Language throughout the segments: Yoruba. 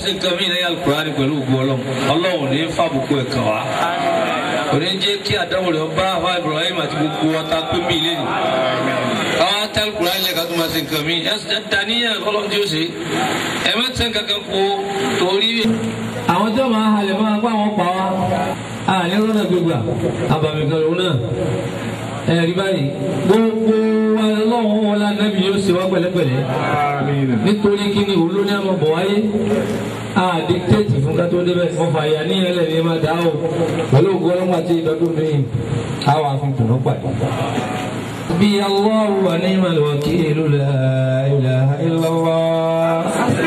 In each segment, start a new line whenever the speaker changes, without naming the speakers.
ṣe nǹkan mí lẹ́yìn alukurani pẹ̀lú ògbó ọlọ́run ọlọ́run ní fàbùkù ẹ̀ kàn wá kò ní jẹ́ kí àdáwò rẹ̀ bá àwọn Ibrahim àti gbogbo ọ̀tá pé mí lé ní. àwọn ata alukurani lẹ́ka tó máa ṣe nǹkan mí daniel ọlọ́run tí ó ṣe ẹ má tẹ́ kankan kó torí. àwọn tí wọ́n máa halẹ̀ máa pa àwọn pa wá àní rọ́nà gbégbà àbàmì kan lòun náà ẹ̀rí báyìí gbogbo wa lọ́wọ́ wọn la nẹ́bí yóò ṣe wá pẹ̀lẹ́pẹ̀lẹ́ nítorí kí ni òun ló ní àmọ́ bọ̀ wáyé a dictate fún ká tó débẹ̀ wọ́n fà yà ní ẹlẹ́ni ẹ máa dá o pẹ̀lú ògùn ọlọ́mọ àti ìdọ́dún mi a wà fún tùnú pàdé. bí Allahu wa ni'mal wakilu la ilaha illallah.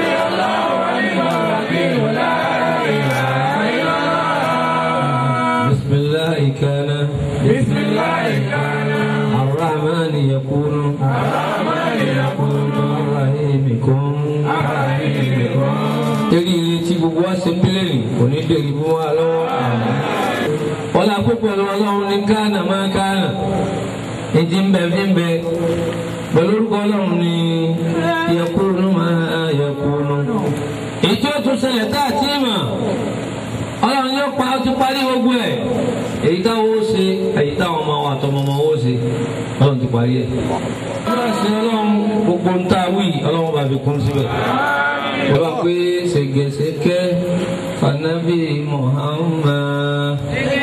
بسم الله كان
بسم الله كان
الرحمن يكون
الرحمن يكون
الرحيم كن
الرحيم يكون
torí ilé tí gbogbo wa ṣe mílíọ̀nù kò ní dèrè fún wa lọ́wọ́. wọ́n lọ kó pẹ̀lú ọlọ́run ní gánà máa gánà ìdí ń bẹ fi ń bẹ pẹ̀lú orúkọ ọlọ́run ní yẹkúrú máa yẹkúrú. èyí tí ó tún ṣẹlẹ̀ tá a ti mọ̀ ọlọ́run yóò pa ó ti parí gbogbo ẹ̀ èyí táwọn ó ṣe èyí táwọn ọmọ wa àtọmọ ọmọ ó ṣe ọlọ́run ti parí ẹ̀. wọ́n bá ṣe ọlọ́run gbogbo ń tá a wí ọlọ́run bá fi kún síbẹ̀ wọ́n bá pé ṣègèṣèké fanabi Muhammad.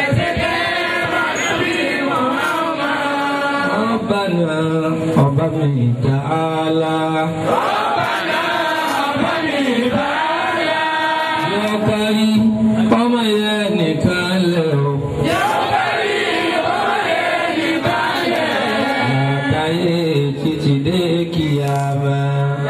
Rabbana ọba mi ta'ala. Yọ kárí ọmọ yẹn nìkan lẹ̀ o. Látàyè títí dé kíyàmá.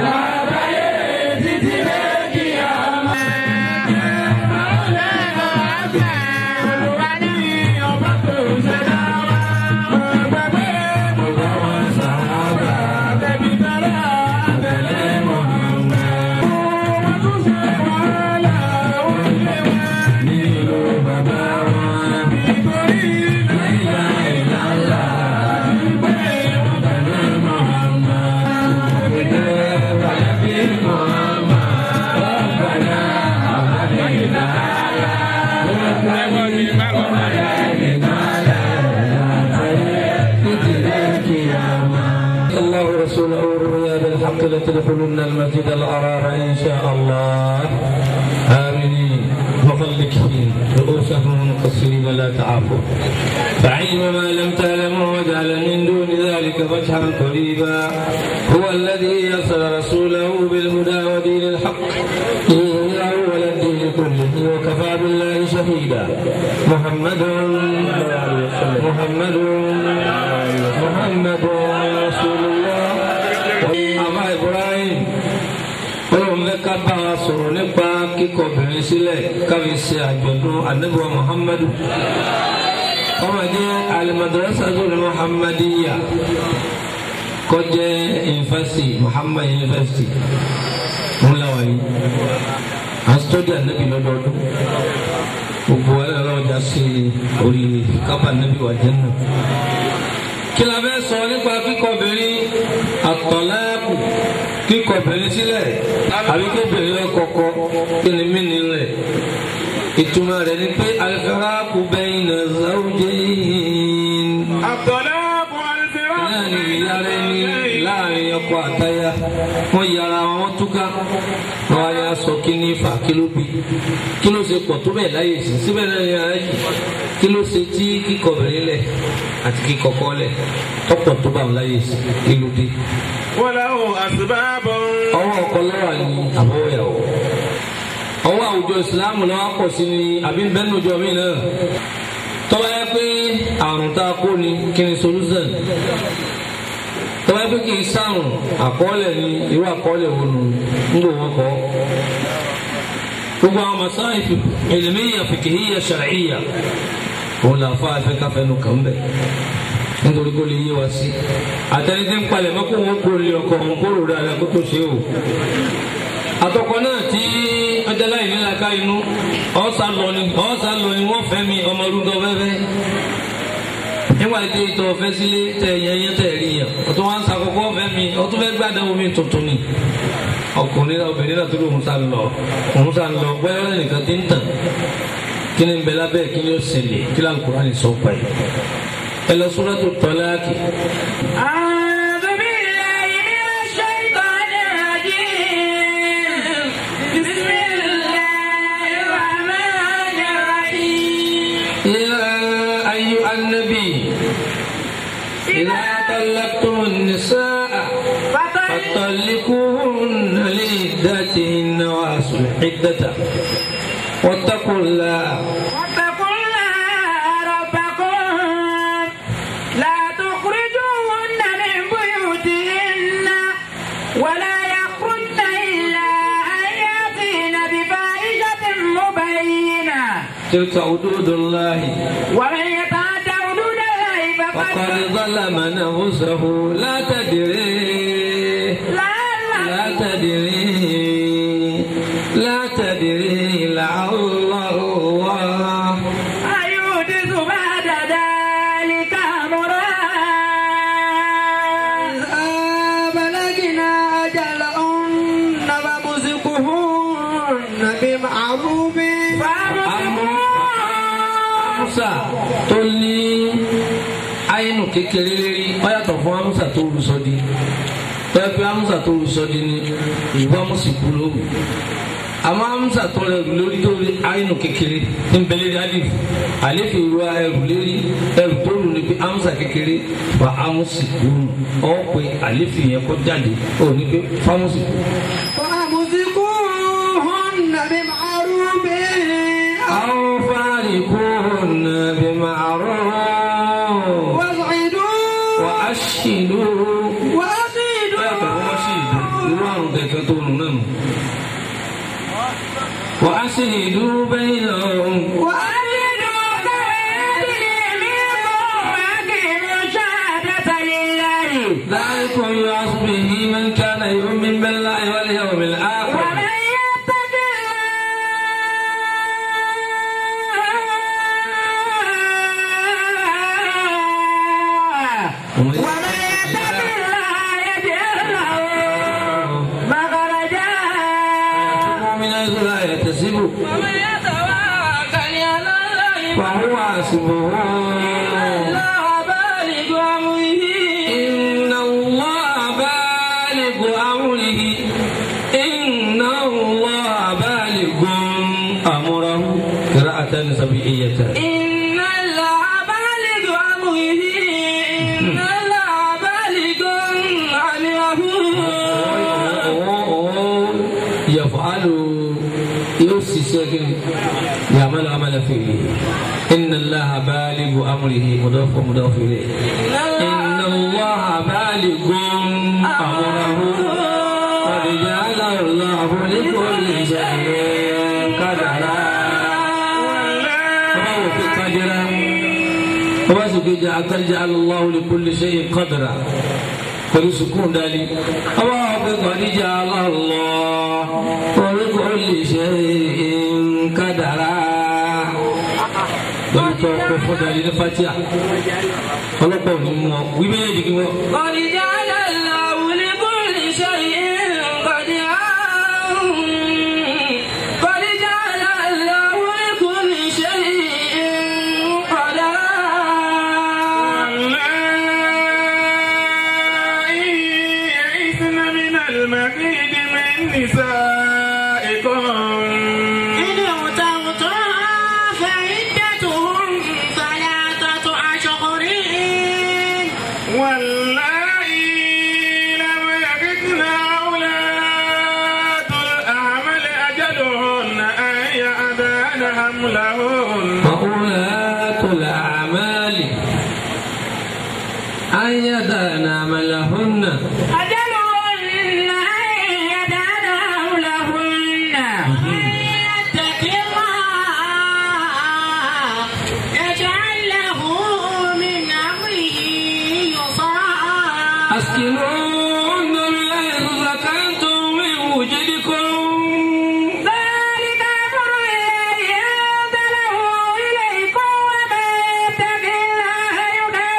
الله ورسوله الرؤيا بالحق لتدخلن المسجد الأرار إن شاء الله آمنين مخلكين رؤوسهم مقصرين لا تعافوا فعلم ما لم تعلموا وجعل من دون ذلك فتحا قريبا هو الذي يرسل رسوله بالهدى ودين الحق ليظهره على الدين كله وكفى بالله شهيدا محمد محمد محمد رسول الله àmà Ibrahim olóhùn fẹ́ ká bá wa sọ̀rọ̀ nípa kíkọ̀ obìnrin sílẹ̀ káfi ṣe àjọ̀dún anabiwa Muhammadu ọmọ jẹ́ alimadrasatul Muhammadiyya kọjẹ́ yunifásitì Muhammad yunifásitì ńláwà yìí à ń sọ́dí anabi lọ́dọọdún gbogbo wa lọ́wọ́ ọjà sí orí kápá anabi wà jẹ́ náà kí la fẹ́ sọ nípa kíkọbìnrin àtọ̀láàkù kíkọbìnrin sílẹ̀ àbí kébìnrin rẹ̀ kọ̀kọ́ kí ni mí nílẹ̀ ìtumọ̀ rẹ̀ ni pé alifaraku bayna zawjayn.
الطلاق والفراق
láàrin ìyára ẹni láàrin ọkọ àtaya wọn yára wọn túká wọn wá yá sọ kí ní fà kí ló bí kí ló ṣe pọ̀ tó bẹ́ẹ̀ láyè sí síbẹ̀ náà ní ara yìí kí ló ṣe tí kíkọbìnrin lẹ̀ àti kíkọkọ lẹ̀ tọ́pọ̀ tó bá wọn láyè sí kí ló dé.
وله أسباب
ọwọ́ ọkọ lọ́wọ́ ni àbọ̀wọ̀ ìyàwó ọwọ́ àwùjọ ìsìláàmù lọ́wọ́ pọ̀ sí ni àbí bẹ́ẹ̀nùjọ mi náà tọ́wọ́ yẹ pé àrùn tá a kó ni kí ni solution tọ́wọ́ yẹ pé kì í sàrùn àkọọ́lẹ̀ ni irú àkọọ́lẹ̀ wo nù ń gbò wọ́n kọ́ gbogbo àwọn masáìfì ilmiya fikihiyya shar'iyya òun là fà fẹ́ káfẹ́ nù kàn bẹ́ẹ̀ nítorí kó lè yé wa sí àtẹnudẹ ń palẹ̀ mọ́ kó wọn kó lè ọkọ wọn kó rò dáadáa kó tó ṣe o àtọkọ náà tí ọjọ́ láì nílá ká inú ọ̀sà lọ ni ọ̀sà lọ ni wọ́n fẹ́ mi ọmọ orúkọ fẹ́fẹ́ nígbà tí ìtọ̀ fẹ́ sílé tẹ yẹn yẹn tẹ̀ rí yẹn ọ̀tún wá ń sàkókò ọ̀fẹ́ mi ọ̀tún fẹ́ gbàdán omi tuntun ni ọkùnrin náà obìnrin náà tó lóun sá lọ òun sá lọ bóyá nìkan ti ń tàn kí ni bẹ lábẹ́ kí ni ó ṣẹlẹ̀ kí ni Al-Qur'ani sọ pa yìí ẹ lọ Suratu Talaq.
أعوذ بالله من الشيطان الرجيم بسم الله الرحمن الرحيم
يا أيها النبي إذا طلقتم النساء فطلقوهن لعدتهن وأصلحوا العدة واتقوا الله
واتقوا الله ربكم لا تخرجوهن من بيوتهن ولا يخرجن إلا أن يأتين بفاحشة مبينة
تلك حدود الله
ومن يتعد حدود الله
فقد
فقد
ظلم نفسه لا تدري
لا
لا تدري لا تدري لعل الله
أيحدث بعد ذلك أمرا
بلغنا أجلهن فامسكوهن بمعروف
amusa tó ní àyínú kékeré lérí ó yàtọ̀ fún amusa tó rú sọdí tọ́yẹ pé amusa tó rú sọdí ni ìwọ amusi kú lóru àmọ́ amusa tó rẹ rù lórí tó rí àyínú kékeré ní bẹ́lẹ́ rí alif alif ìwọ ẹrù lérí ẹrù tó rù ní pé amusa kékeré fa amusi kú ọ pé alif yẹn kó jáde ó ní pé famusi kú.
فامسكوهن بمعروف
أو فارقوهن بمعروف
واسعدوا
وأشهدوا
وأفيدوا
وأشهدوا بينهم
وأريدوا كيدي منكم وأقيموا الشهادة لله
ذلكم يوعظ به من كان يؤمن بالله واليوم الآخر
ومن يتق الله ومن يتق الله يجعل له مخرجا
من حيث لا يحتسب
ومن يتوكل على الله
فهو حسبه
الله بالغ أمره
إن الله بالغ أمره إن الله بالغ أمره قراءة سبيعية
إن الله بالغ أمره إن الله بالغ أمره
يفعل يوسف يعمل عمل فيه إن الله بالغ أمره مضاف مضاف إليه إن الله بالغ أمره قد جعل الله لكل شيء قدرا الله في قدرا وبس قد جعل الله لكل شيء قدرا pẹ̀lú sukùn dálí. ọwọ́ ọ̀pẹ kọ̀díjà Allah orúkọ lè ṣe nkádàrá. lórí tó ọkọ̀ fọ́dàlí ní fatia. ọlọ́pàá ò ní mú ọ wí méjèèjì kí wọ́n.
قد جعل الله لكل شيء قدرا قد جعل الله لكل شيء قدرا
واللائي يئسن من المحيض من نسائكم
إن ارتبتم فعدتهم ثلاثة أشهر
واللائي لم يجدن أولاد الأعمال أجلهن أن يأذان حملهن
وأولاة الأعمال أن يدعن عملهن
أجلهن أن يدعن حولهن ومن يتق الله يجعل له من أمره يسرا
أسكنوهن من حيث سكنتم من وجدكم
ذلك أمر الله أنزله إليكم ومن يتق الله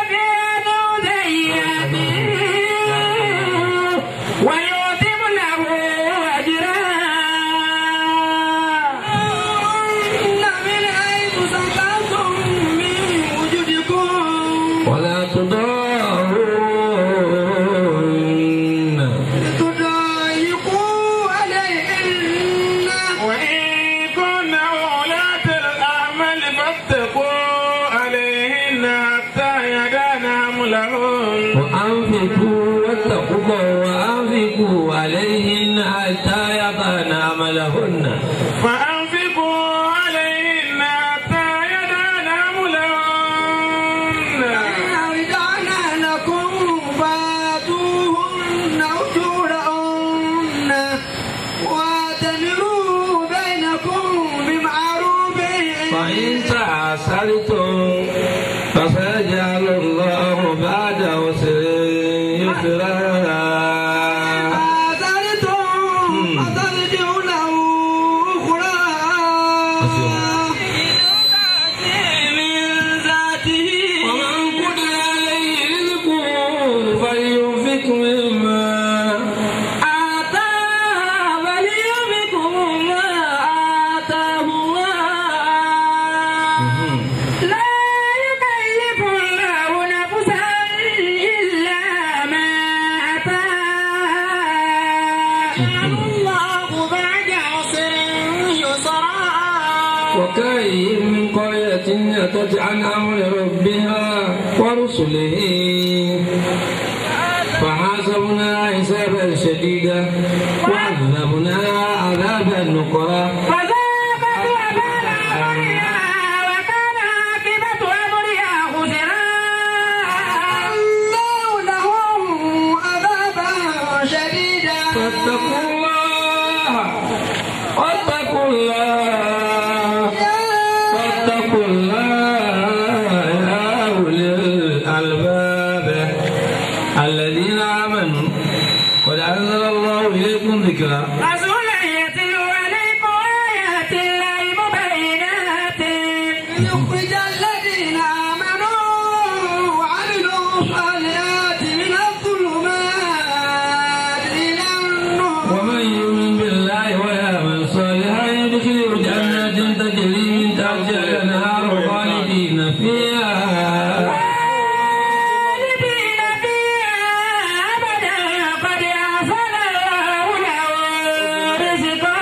فأنفقوا عليهن حتى يضعن حملهن
فأنفقوا عليهن حتى يدعن حملهن
رجعنا لكم فاتوهن أجورهن واعتمروا بينكم بمعروف
فإن تعسرتم فسيجعل الله بعد عسر يسرا
آثرتم فترجعوا له أخرى
من ذاته
ومن قدر عليه رزقه فلينفق مما
آتى فلينفق ما آتاه الله لا يكلف الله نفسا إلا ما آتاها الله بعد عسر يسرا
وكأي من قرية أتت عن أمر ربها ورسله فحاسبنا حسابا شديدا وعذبنا عذابا نكرا
فذاقت وبال أمرها وكان عاقبة أمرها خسرا
الله لهم عذابا شديدا
فاتقوا الله واتقوا الله واتقوا الله يا أولي الألباب الذين آمنوا قد أنزل الله إليكم ذكرا
رسولا يتلو عليكم آيات الله مبينات
ليخرج الذين آمنوا وعملوا الصالحات من الظلمات إلى النور
ومن يؤمن بالله ويعمل صالحا يدخله جنات تجري من تحتها الأنهار خالدين فيها
خالدين فيها أبدا قد أحسن الله له رزقا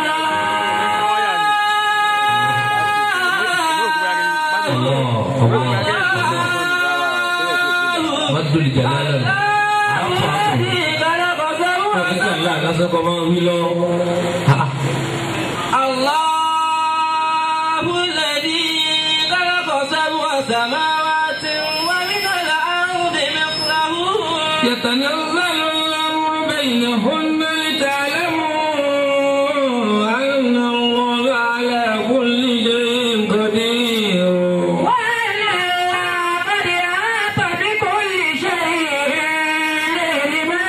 الله الله مد الجلال
الذي خلق سوى
لا lásán kọ́ máa ń wí lọ.
الله الذي خلق سبع سماوات ومن الأرض مثله
يتنزل الأمر بينهن لتعلموا أن الله على كل شيء قدير
وأن الله قد أحاط بكل شيء علما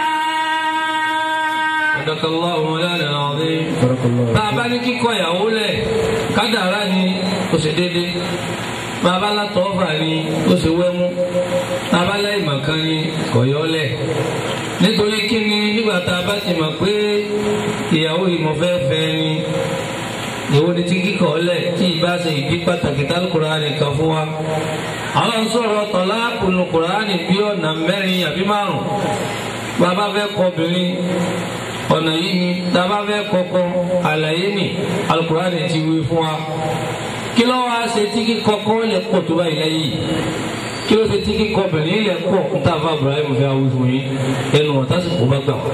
صدق الله مولانا العظيم bàbá ní kíkọ ìyàwó lẹ̀ kádàrá ni ó ṣe déédéé bàbá látọ̀ọ́fà ni ó ṣe wẹ́mú bàbá láìmọ̀kan ni kọ̀yọ́lẹ̀ nítorí kí ni nígbà tá a bá ti mọ̀ pé ìyàwó ìmọ̀fẹ́fẹ́ ni èwo ni tí kíkọ̀ lẹ̀ tí ìbá ṣe ìdí pàtàkì tálùkùránì kan fún wa àwọn ń sọ̀rọ̀ tọ̀lá kùnú kùránì bí ọ̀nà mẹ́rin àbí márùn bàbá fẹ́ kọ obìnrin ọ̀nà yìí ni tàbá fẹ́ kọ́kọ́ àlàyé ni alukurani ti wí fún wa kí ló wá ṣe tí kíkọ́kọ́ lè pọ̀ tó báyìí lẹ́yìn kí ló ṣe tí kíkọ́ obìnrin lè pọ̀ ń tà fún Ibrahim fẹ́ wí fún yín ẹnu wọn tásìkò bá gbà wá.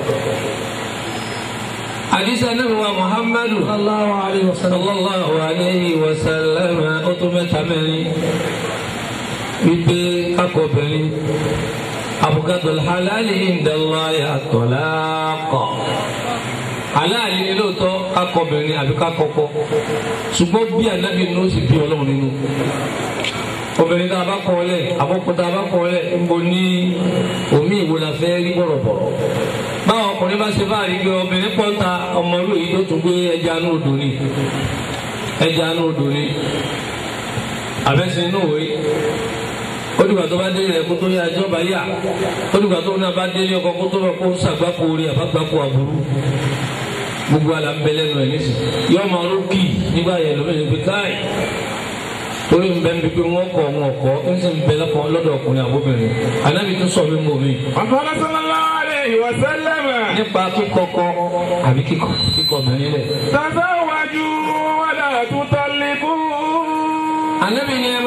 àdìsá náà wà Muhammadu sallallahu alayhi wa sallam ó tó mẹ́ta mẹ́rin wípé akọ̀bìnrin abukadul halali indala ya tọ́láàkọ̀ halali ni lóòótọ́ kakọbìnrin àbí kakọkọ ṣùgbọ́n bí anabi ní ó sì bí ọlọ́run nínú obìnrin tá a bá kọ́ lẹ̀ àbọ̀kọ́ tá a bá kọ́ lẹ̀ ń bo ní omi ìwo la fẹ́ rí bọ̀rọ̀bọ̀rọ̀ báwọn ọkùnrin bá ṣe báyìí gbé obìnrin pọ́ńta ọmọlú yìí tó tún gbé ẹja ní odò ni ẹja ní odò ni àbẹ́sìn inú òwe ó dìgbà tó bá délé rẹ kó tó yá ẹjọ́ bá yà ó dìgbà tó náà bá délé ọkọ kó tó bá kó sàgbákò orí àbágbákò àbúrú gbogbo àlà ń bẹ lẹ́nu ẹ̀ nísì yọ máa ló kì í nígbà yẹn lómi ní pé káì torí ń bẹ ń bí pé wọ́n kọ̀ wọn kọ́ ń sì ń bẹ lọ́kọ̀ lọ́dọ̀ ọkùnrin àbóbìnrin ànábì tún sọ mí mọ́ mi.
وقال صلى الله عليه وسلم
nípa kíkọ́kọ́ àbí kíkọ́ kíkọ́ obìnrin lẹ̀.
تزوجوا ولا تطلقوا
ànábì ni ẹ máa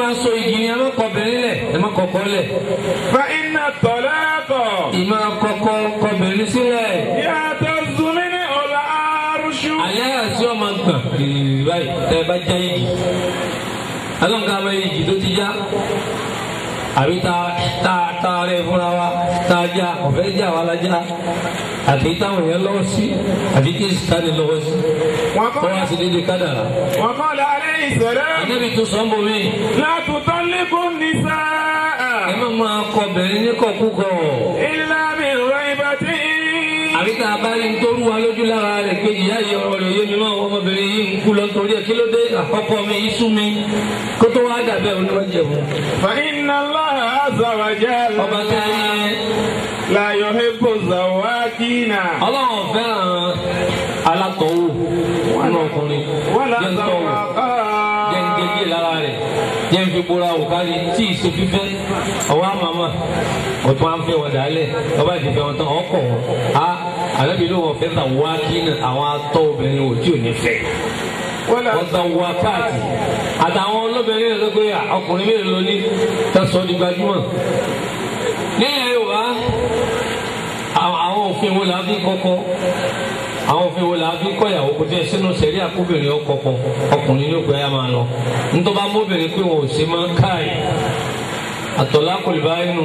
máa so igi ni ẹ má kọ obìnrin lẹ̀ ẹ má kọkọ lẹ̀
فإن الطلاق
ìmọ̀ kọkọ kọbìnrin sílẹ̀
يهتز منه العرش
alẹ́ àti ọmọ gbọ̀n kìrìrì báyìí tẹ́ ẹ bá já igi alọ́nkà bá igi tó ti já àbí ta ta ta rẹ̀ fúnra wa ta já ọ̀fẹ́ já wa la já àti táwọn èèyàn lọ́wọ́ sí àti tí ìsìtáni lọ́wọ́ sí
وقال,
tọ́wọ́ sí dédé kádàrá.
وقال عليه السلام
ànábì tó sọ ń bọ̀ mí
لا تطلقوا
ẹ
النساء
má máa kọ obìnrin ní kọkúkọ
إلا من ريبة
àbí tá a bá rí nítorí wa lójú lára rẹ̀ pé ìyá yìí ọ̀rọ̀ rẹ̀ yé mi máa ọmọbìnrin yìí ń kú lọ torí ẹ̀ kí ló dé àkọ́kọ́ mi yìí sú mi kó tó wá dàbẹ́ oníwájú ẹ̀fọn.
فإن الله عز وجل
ọba tẹ́ ẹ yẹn
لا يحب الزواكين
ọlọ́run fẹ́ràn alátọ̀wò nínú ọkùnrin
ولا
jẹ́ ń tọ̀wò jẹ́ ń
زواقات
gé díẹ̀ lára rẹ̀ jẹ́ ń fi bóra òkárí tí ì ṣe fífẹ́ ọwọ́ àmàmà ọ̀tún à ń fẹ́ wọn dálẹ̀ ọba ìdìfẹ́ wọn tán ọkọ̀ wọn á àlẹ́bí ló wọ́n fẹ́ tà wá kí àwọn atọ́ obìnrin ò tí ò ní fẹ́
ولا
wọ́n tán wá káàtì àtàwọn olóbìnrin rẹ̀ sọ pé ọkùnrin mélòó ló ní tẹ̀sán di gbajúmọ̀ nílẹ̀ Yorùbá àwọn àwọn òfin wo la fi kọ́kọ́ àwọn òfin wo la fi kọ́yàwó kò tẹ́ sínú sẹ̀rí àkóbìnrin ọkọ̀ọ̀kọ̀ ọkùnrin ní òkú ẹ̀yà máa lọ nítorí bá mọ́bìnrin pé wọn ò ṣe máa káì àtọ̀lá kò lè bá inú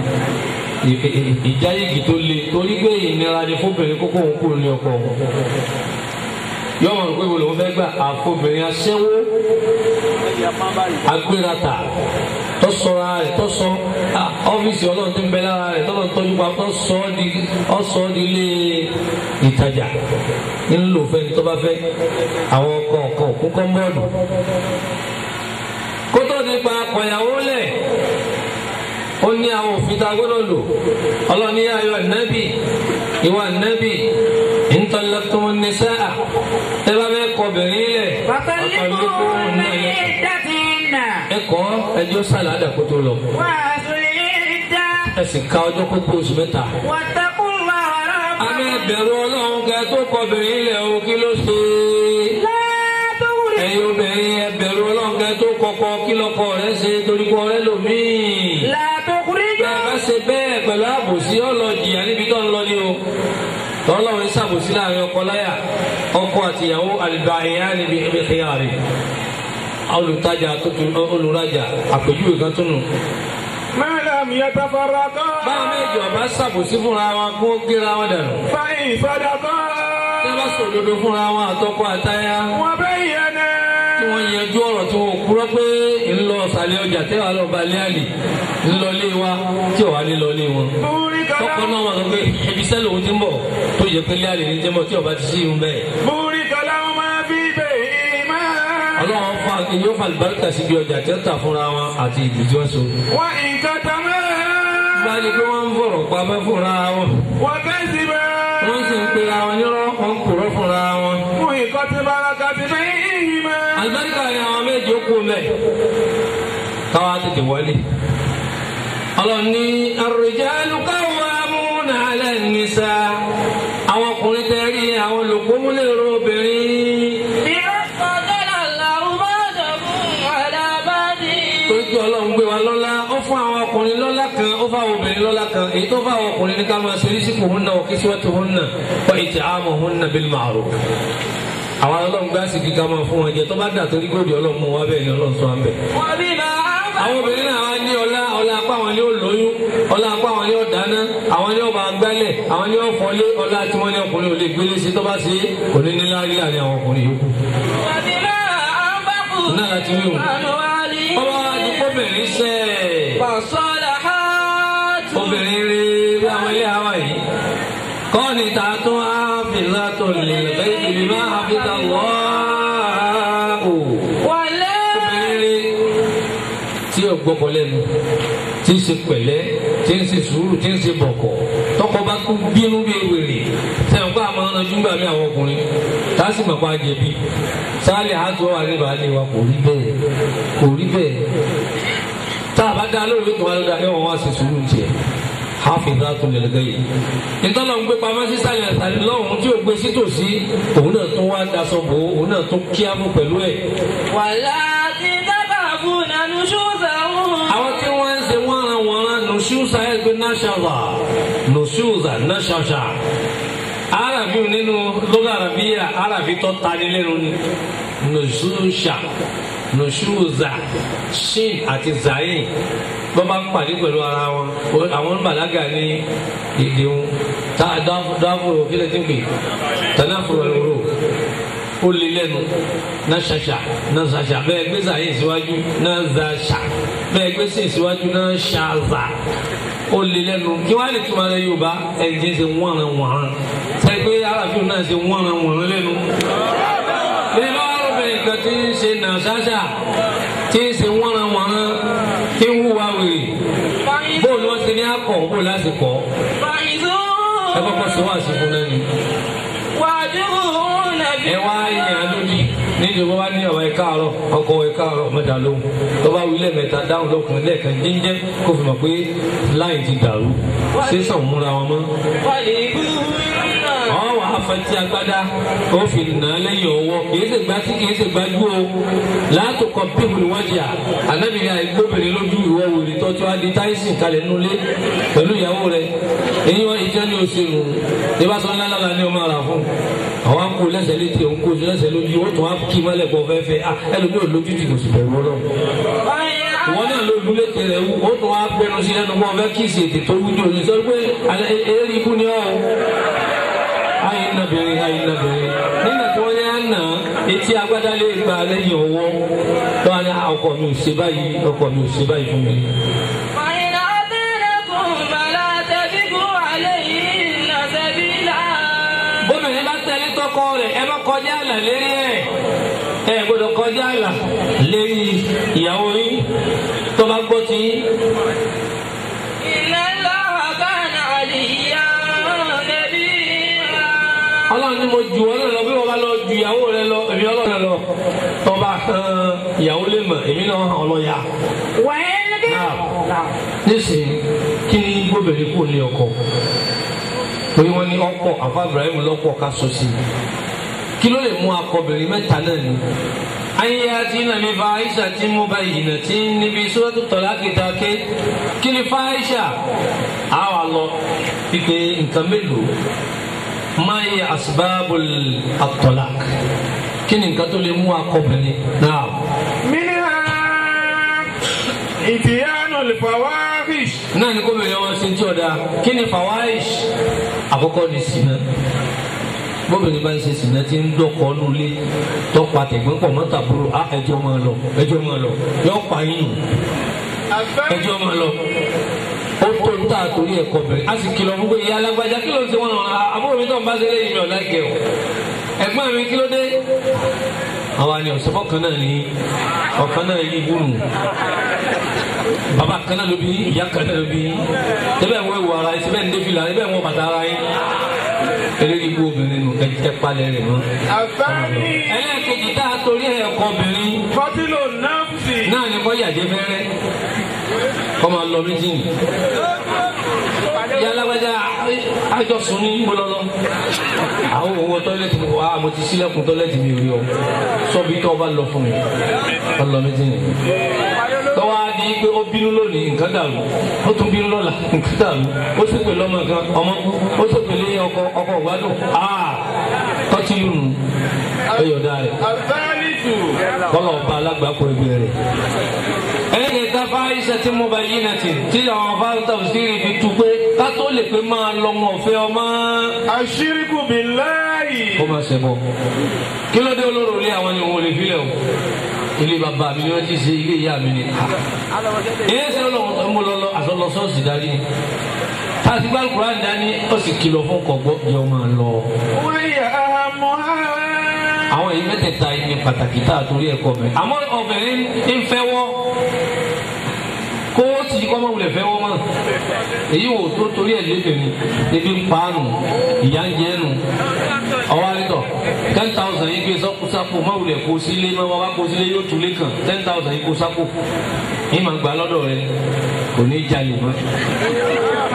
ìjáyégi tó le torí pé ìnira ni fóbìnrin kókó òun kúrò ní ọkọ òun yọmọ rẹ pé wo lòun fẹ́ gbà àfobìnrin aṣẹ́wó agbérata tọ́sọ̀ra rẹ̀ tọ́sọ̀ ọ́fíìsì ọlọ́run tó ń bẹ lára rẹ̀ tọ́lọ́ tọ́jú pa tọ́sọ̀ ọ́ di ọ̀sọ̀ ọ́ di ilé ìtajà ńlò fẹ́ni tó bá fẹ́ àwọn ọkọ̀ ọkọ̀ òkú kọ́ńbọ́ọ̀dù kótó nípa akọ̀yàwó lẹ̀ ó ní àwọn òfin tá a gbọ́dọ̀ lò ọlọ́ni ayọ̀ nẹ́bì ìwà nẹ́bì ntọ́lẹ́tún nísà ẹ bá bẹ́ẹ̀ kọ bẹ̀rẹ̀ lẹ̀
فطلقوهن لعدتهن
ẹ̀kọ́ ẹjọ́ sàládà kó tó lọ
وآتوا العدة
ẹ sì ka ọjọ́ kó tó oṣù mẹ́ta.
واتقوا الله
abẹ́
ربكم
bẹ̀rù ọlọ́run kẹ tó kọ bẹ̀rẹ̀ lẹ̀ o kí ló ṣe
لا تغرقوا
ẹ̀yin obìnrin ẹ bẹ̀rù ọlọ́run kẹ tó kọkọ kí lọkọ rẹ ṣe torí kọ rẹ lòmíì.
لا
bẹ́ẹ̀ bá
تخرجوا
ṣe bẹ́ẹ̀ pẹ̀lú àbòsí ọlọ́jìyà níbi tó ń lọ ní o tọ́lọ́run ṣàbòsí láàrin ọkọ láyà ọkọ àtìyàwó àlùbá ẹ̀yà níbi ẹ̀mí ẹ̀yà rẹ̀ olùtajà tuntun olùrajà àpèjúwe kan tún nù.
ما لم يتفرقا
báwọn méjì ọba ṣàbòsí fúnra wọn kó gíra wọn dànù.
فإن صدقا
tẹ́ bá sòdodo fúnra wọn àtọkọ àtaya
وبينا
tí wọ́n yanjú ọ̀rọ̀ tí wọ́n kúrọ́ pé ńlọ ọ̀sàlẹ̀ ọjà tẹ́wà lọ bá lé àlè ńlọ lé wa tí ò wá ní lọ lé wọn.
بورك
tọkọ
لهم
náà wọn sọ pé ibi sẹ́lẹ̀ òun ti ń bọ̀ tó yẹ pé lé àlè ní jẹ́mọ̀ tí ọba ti sí irun bẹ́ẹ̀.
بورك لهما في بيهما
ọlọ́run fa yóò fa àlùbáríkà síbi ọjà tí ó tà fúnra wọn àti ìlú tí wọ́n so.
وإن كتما
bá a ní pé wọ́n ń fọ̀rọ̀ pamọ́ fúnra wọn
وكذبا
wọ́n sì ń pe àwọn nírọ́ wọn kúrọ́ fúnra wọn.
محقت بركة بينهما
àlùbáríkà ni àwọn méjì ó kú mẹ́ káwá tètè wọlé. ọlọ́run ní ar-rijalu qawwamuna 'ala an-nisaa àwọn ọkùnrin tẹ́ rí àwọn olùkómúlérò obìnrin.
بما فضل الله بعضكم على بعض
torí pé ọlọ́run gbé wa lọ́lá ó fún àwọn ọkùnrin lọ́lá kan ó fún àwọn obìnrin lọ́lá kan èyí tó fún àwọn ọkùnrin ní ká máa ṣe rísíkù hunna wa kiswatuhunna wa it'amuhunna bil ma'ruf. àwọn ọlọ́run gbá sí kíkà máa fún wọn jẹ tó bá dà torí gbòdì ọlọ́run mú wa bẹ́ẹ̀ ni ọlọ́run sọ wá bẹ́ẹ̀.
وبما
àwọn obìnrin náà wá ní ọlá ọlá apá àwọn ni ó lóyún ọlá apá àwọn ni ó dáná àwọn ni ó bá gbálẹ̀ àwọn ni ó fọlé ọlá tí wọ́n ní ọkùnrin ò lè gbélé sí tó bá ṣe é kò ní ní láàrin láàrin àwọn ọkùnrin yòókù.
وبما أنفقوا
náà láti wí o.
من أموالهم
ọba àdúgbòbìnrin sẹ́ẹ̀.
فالصالحات
obìnrin rí bí àwọn ilé àwa yìí kọ́ni ta tún á fìlà tó lè lẹ́yìn ìbí máa hafidà wọ́ọ́.
ولا
obìnrin rí tí ò gbọ́kọ̀ lẹ́nu tí ń ṣe pẹ̀lẹ́ tí ń ṣe sùúrù tí ń ṣe bọ̀kọ̀ tọkọ bá kú bínú bí ewèrè sẹ́wọ̀n kó àmọ́ ọ̀nà júgbà mí àwọn ọkùnrin tá a sì mọ̀ pa jẹ̀bi sáálì àtúwọ̀ wà nínú àlè wa kò rí bẹ́ẹ̀ kò rí bẹ́ẹ̀ tá a bá dá lórí tó wà lórí ayé wọn wá ṣe sùúrù tiẹ̀ hafidhatu lil ghaib ìtọ́lọ̀ ń gbé pamọ́ sísàlẹ̀ àtàlẹ́ lọ́hùn tí ò gbé sítòsí òun náà tún wá daṣọ bò ó òun náà tún kíámù pẹ̀lú ẹ̀
واللاتي تخافون نشوزهم
àwọn tí wọ́n ń ṣe wọ́nranwọ̀nran nùṣúṣà ẹgbẹ́ náṣàlá nùṣúṣà náṣàṣà arabi nínú lọ́gà arabiya arabi tó tani lẹ́nu ni nùṣúṣà nùṣúṣà shin àti zayin bọ́n bá ń pàdé pẹ̀lú ara wọn àwọn bàlágà ní èdè wọn tá a dáfúrò kílẹ̀ tí ń pè tànáfúrò ẹ̀rọ ó lé lẹ́nu náà ṣàṣà náà ṣàṣà bẹ́ẹ̀ gbé zayin síwájú náà ṣàṣà bẹ́ẹ̀ gbé sìn síwájú náà ṣàṣà ó lé lẹ́nu kí wọ́n á lè túmọ̀ rẹ yorùbá ẹ̀jẹ̀ ṣe wọ́nran wọ̀nran sẹ́gbẹ́ arábìnrin náà ṣe wọ́nran wọ̀nran lẹ́nu. bí wọ́n á bẹ̀rẹ̀ kan tí ń ṣe nà ṣáṣà tí ń ṣe wọ́nran wọ̀nran tí ń hùwà wèrè bóòlù wọn ti ní akọ̀ bóòlù lásìkò ẹ kọ́kọ́ sọ wá sí fún lẹ́nu.
واجرون
ẹ wá yàn lódì níbi wọn bá ní ọ̀wọ́ ẹ̀ka àárọ̀ ọkọ̀ ẹ̀ka àárọ̀ mẹ́ta lóhùn tó bá wí lẹ́ẹ̀mẹ́ta dáhùn lọ́kùnrin lẹ́ẹ̀kan jíjẹ́ kó fi mọ̀ pé láì ti dàrú sísàn múra wọn mọ́.
ويبون
àwọn wà á fẹtí agbádá ó fi nà á lẹ́yìn ọwọ́ kìí ṣe gbá tí kìí ṣe gbájú o láàtò kọ pípù wájú à anábìyà ìgbóbìnrin lójú ìwọ wòlé tọ́jú adé táìsìn kalẹ̀ nulẹ̀ pẹ̀lú ìyàwó rẹ̀ èyí wọn ìjẹ́ ní oṣù nù ìbáṣọ ńlá lára ni ọmọ ara fún àwọn akó lẹ́sẹ̀ létí òun kó lẹ́sẹ̀ lójú ó tún á kí mọ́lẹ̀ pọ̀ fẹ́fẹ́ à ẹlòmí ò lójú ti kò sì bẹ̀rù ọlọ́run wọn náà ló dúlé tẹrẹ wú ó tún á gbẹnu sí lẹ́nu pọ̀ fẹ́ kí ìsètè tó wújọ ní sọ pé eré ikú ni ọ́ ayi nabere ayi nabere nígbà tí wọ́n yá nà etí agbádá lè gba lẹ́yìn ọwọ́ lọ́wọ́ ní ọkọ mi ò ṣe báyìí ọkọ mi ò ṣe báyìí fún mi.
فإن أطعنكم فلا تبغوا عليهن سبيلا
gómìnà bá tẹ̀lé tọkọ rẹ̀ ẹ bá kọjá àlà lérí ẹ̀ ẹ gbọ́dọ̀ kọjá àlà lérí ìyàwó yín tó bá gbọ́ tí
إن الله كان عليا كبيرا
ọlọ́run ní mo jù ọ́ lọ bí wọ́n bá lọ ju ìyàwó rẹ lọ èmi ọlọ́run lọ tó bá hàn ìyàwó lè mọ̀ èmi náà hàn ọlọ́yà.
وإن
Náà, nísìnyí kí ni gbóbìnrin kò ní ọkọ torí wọn ní ọkọ àfa Ibrahim lọ́pọ̀ ká sọ sí i kí ló lè mú akọbìnrin mẹ́ta náà ni. ayé àti nàmi fa Aisha tí mo bá ìyìnà tí níbi sọ́dọ̀ tọ́lá kìtà ké kí ni fa Aisha á wà lọ pípé nǹkan mélòó máa yẹ asbabul at-talaq kí ni nǹkan tó lè mú akọbìnrin náà.
منها إتيان الفواحش
náà ni kóbìnrin ọmọ ṣe tí ọ̀dà kí ni fawaish àkọ́kọ́ ni sinna bóbìnrin bá ń ṣe sinna tí ń dọ́kọ̀ nulẹ̀ tọ́pa tẹ̀gbọ́n pọ̀ mọ́ta búrò á ẹjọ́ máa lọ ẹjọ́ máa lọ yọ pa yín nù
الثاني
ẹjọ́ máa lọ ó tó ń tà torí ẹ̀kọ́ bẹ̀rẹ̀ a sì kìlọ̀ fún pé ìyá alágbájá kí ló ń ṣe wọn náà àbúrò mi tó ń bá ṣe léyìn mi ọ̀ láìkẹ́ o ẹ̀gbọ́n mi kí ló dé àwa ni ọ̀sẹ̀fọ́ kan náà ní ọ̀kan náà yí ibùnú baba kan náà ló bí ìyá kan náà ló bí ẹbẹ̀ ń wọ ìwọ ara yìí síbẹ̀ ń dé fìlà ẹbẹ̀ ń wọ bàtà ara yìí eléyìí ibú obìnrin nù ẹ palẹ̀ rẹ̀ mọ́.
الثاني
ẹlẹ́ẹ̀kejì tá a torí ẹ̀kọ́ obìnrin
قتل النفس
náà ni kọ́ yàjẹ́ fẹ́rẹ́ kọ́ máa lọ mítìnì. yálàgbájá àjọ sùn ní gbọlọlọ àwọn owó tọ́lẹ́tì mi wá mo ti sílẹ̀kùn tọ́lẹ́tì mi rí o sọ́bi tó o bá lọ fún mi kọ́ lọ mítìnì. tọ́wọ́ á di pé ó bínú lónìí nǹkan dàrú ó tún bínú lọ́la nǹkan dàrú ó sì pè lọ́mọ kan ọmọ ó sì pè lé ọkọ ọkọ ìgbádùn aa tọ́tí lù nù ẹ̀yọ̀dá rẹ̀
الثالث
kọlọ ọba alágbàkọ ẹgbẹ́ rẹ̀. ẹlẹ́gẹ̀ẹ́ta fáyísà tí mo bá yí náà ti tí àwọn fáńtà òsèré fi tu pé ká tó lè pé máa lọ wọn ọ̀fẹ́ ọmọ.
الشرك بالله
kó máa ṣẹ bọ. kí ló dé olóró ilé àwọn ni òun ò lè filẹ̀ o. ilé bàbá mi ni wọ́n ti ṣe ilé ìyá mi ni. ilé ṣe lọ́wọ́ mo lọ lọ àṣọ lọ sọ́ọ̀sì darí ni. tàbí gbàlùkùrá dání ó sì kìlọ̀ fún kọ̀gbọ́ yọ máa lọ.
وهي أهمها
àwọn èyí mẹ́tẹ̀ẹ̀ta yìí ní pàtàkì tá a torí ẹ̀kọ́ bẹ̀rẹ̀ àmọ́ obìnrin ń fẹ́ wọ́ kó o sì kọ́ máa wulẹ̀ fẹ́ wọ́ mọ́ èyí wò tó torí ẹ̀ lébìnrin ebi ń paanu ìyá ń jẹ́ nu ọwọ́ àrítọ̀ ten thousand yìí gbé sápò máa wulẹ̀ kó sílé máa wá kó sílé yóò túlé kàn ten thousand yìí kó sápò yìí máa gbà lọ́dọ̀ rẹ kò ní í jalè mọ́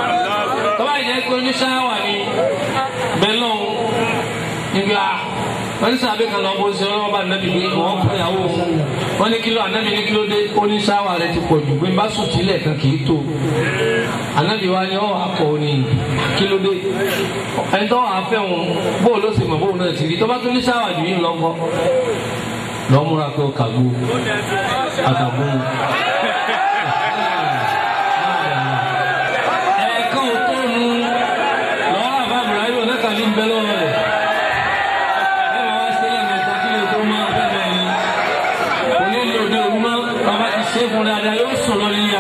tọ́ba ìjẹ́ pé oníṣáwà ni bẹ́ẹ̀ lọ́hùn níbi a wọ́n ní sábẹ́ kan lọ́wọ́ ṣe wọ́n bá nàbí pé wọ́n kọ́ ìyàwó wọ́n ní kíló ànábì ní kíló dé ó ní sáwà rẹ ti pọ̀ jù pé bá sùn sílẹ̀ kan kì í tó ànábì wa ni ọ̀ akọ̀ ní kíló dé ẹni tó wàá fẹ́ wọn bóun ló sì mọ̀ bóun náà ti rí tó bá tún ní sáwà jù yín lọ́kọ́ lọ́múra pé ó kàgbó àtàgbó ẹ̀ẹ̀kan ò tó nu lọ́wọ́ àbá Ibrahim onákàlí ń bẹ lọ́wọ́ rẹ̀ ẹ máa wá sílẹ̀ mẹ́ta kí lè tó máa fẹ́ bẹ́ẹ̀ ni onílé òde òru mọ́ bàbá ti ṣe é fún dáadáa yóò sùn lọ níyà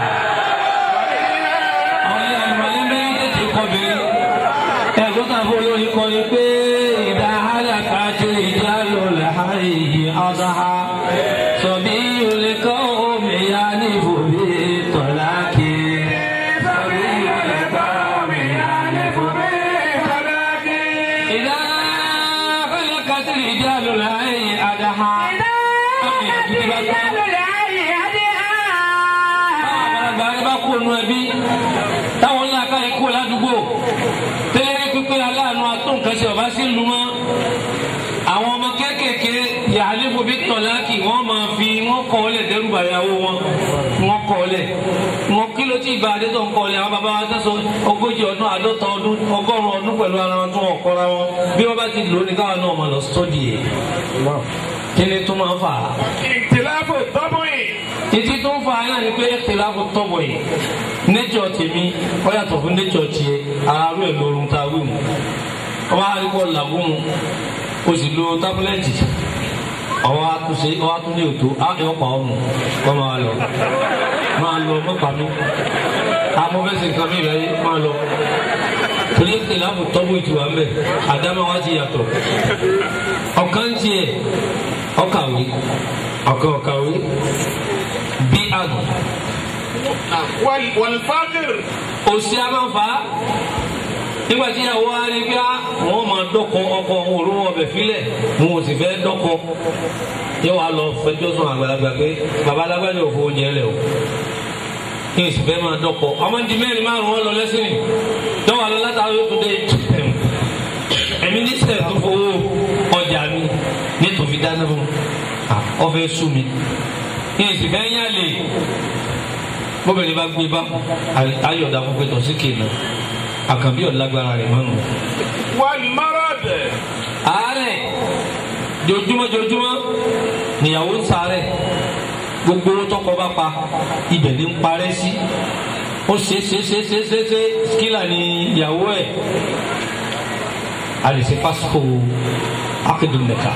àwọn ilé àlùmọ́lé mẹ́rin tètè kọ́ bẹ́ẹ̀ ẹ̀gbọ́n kan fún olórin kọ́ ni pé ìdá hálàkà tó ìdá lò láàyè ọ̀dáhà sọ̀bí olè kọ́ omi ya ní ìfòbí tọ̀lá kí. sọ̀bí olè kọ́ omi ya ní ìfòbí tọ̀lá kí. ìdá hálàkà tó ìdá lò láàyè ọ̀dáhà. àgbàlagbà ẹ bá kó nu ẹbí táwọn ńlá ká ẹ kó ládùúgbò tẹ́lẹ̀ pípé aláàánú atọ́nkẹ́sì ọba sí lu mọ́ àwọn ọmọ kéékèèké yàhálífò bí tọ̀láàkì wọ́n máa fi wọ́n kọ́ ọ lẹ̀ dẹ́rùbà ìyàwó wọn wọ́n kọ́ ọ lẹ̀ wọn kí ló ti ìbá adé tó ń kọ́ ọ lẹ̀ àwọn bàbá wa tẹ́sọ ogójì ọdún àádọ́ta ọdún ọgọ́rùn-ún ọdún pẹ̀lú ara wọn tó wọ́n kọ́ra wọn bí wọ́n bá ti lò ó ní káwọn náà máa lọ sọ́ọ̀dì yẹ kí ni tó máa ń fà á
ìtìláfò tọ́bùnì.
ìdí tó ń fa náà ni pé ìtìláfò tọ́bọ̀ yìí nature tèmi ó yàtọ̀ fún nature tiẹ̀ àárọ̀ ẹ̀ lórun tá a wí mu ọba àríkọ̀ làgùn o sì lo tábúlẹ̀tì ọwọ́ àtúnṣe ọwọ́ àtúnṣe òtó á yọ pa ọ̀nù kọ́ máa lọ máa lọ mọ́pàá mi amọ́fẹ́sẹ̀ nǹkan mi rẹ̀ máa lọ torí ìtìláfò tọ́bọ̀ ìtura ń bẹ̀ àdámọ́ wa ti yàtọ̀ ọ̀kan tiẹ̀ ọ̀kàwé ọ̀kan ọ̀kàwé bí àgùn
wàlfàkìr.
òsì amáfa nígbà tí ìyàwó wa rí bí wọn máa dọkọ ọkọ òun òru wọn bẹ filẹ wọn ò sì fẹ́ dọkọ yóò wá lọ fẹjọ́ sùn àgbàlagbà pé baba alágbàdo ò fowó oúnjẹ lẹ o kí n sì fẹ́ máa dọkọ ọmọ di mẹ́rin márùn wọn lọ lẹ́sìn ní dọwọ àlọ látàrí yóò tún dé ẹmí nísẹ tó fowó ọjà mi nítorí dáná fún ọfẹ sùn mi kí n sì fẹ́ yàn lè bóbìnrin bá gbé bá ayọ̀dà fún pẹ̀tọ̀ sí kéèna àkànbí ọ̀lágbára rẹ̀ mọ́nu.
wàlmárọ̀dẹ̀.
àárẹ̀ jojúmọ́ jojúmọ́ níyàwó ń sàárẹ̀ gbogbo owó tọkọ bá pa ibẹ̀ ní ń parẹ́ sí ó ṣe ṣe ṣe ṣe ṣe ṣe skila ní ìyàwó ẹ̀ a lè ṣe fásitì akédùn nìka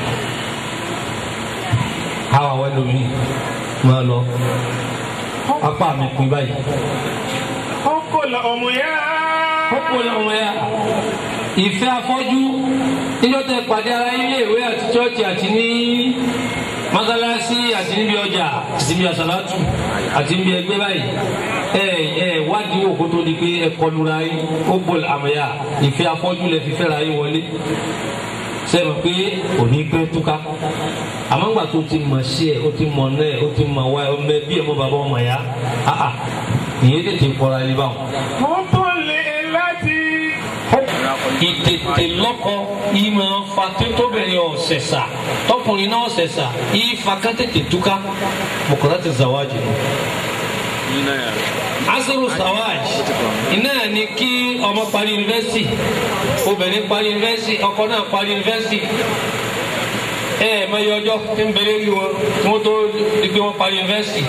àwọn àwọn ẹlòmíì máa lọ apá mi pin báyìí.
ọkọ la ọmọ yá.
ọkọ la ọmọ yá. ìfẹ́ afọ́jú níjọ́ tẹ pàdé ara ilé ìwé àti chọ́ọ̀chì àti ní mọ́sálásí àti níbi ọjà àti níbi àsálátù àti níbi ẹgbẹ́ báyìí ẹ ẹ wádìí wò kó tó di pé ẹ kọlura yín ó bọ̀ àmọ́yá ìfẹ́ afọ́jú lẹ fi fẹ́ra yín wọlé sẹ́mi pé òní pẹ́ túká àmọ́ ńgbà tó ti mọ̀ sí ẹ̀ ó ti mọ̀ náà ẹ̀ ó ti mọ̀ wá ẹ̀ ọmọ ẹbí ẹ̀ mọ́ bàbá ọmọ ya áhà ìyẹn tètè kọ́ra ẹni báwọn.
wọ́n tó lè láti.
ìtètè lọ́kọ yìí máa ń fa tótóbìnrin ọ̀sẹ̀sà tọkùnrin náà ọ̀sẹ̀sà yìí fa ká tètè túká mọ̀kànlá ti zàwájì asiru sawaj iná ni kí ọmọ parí yunifásitì obìnrin parí yunifásitì ọkọ náà parí yunifásitì ẹ ẹ mọ iye ọjọ́ tí ń bẹ̀rẹ̀ lu wọn kí wọn tó di pé wọn parí yunifásitì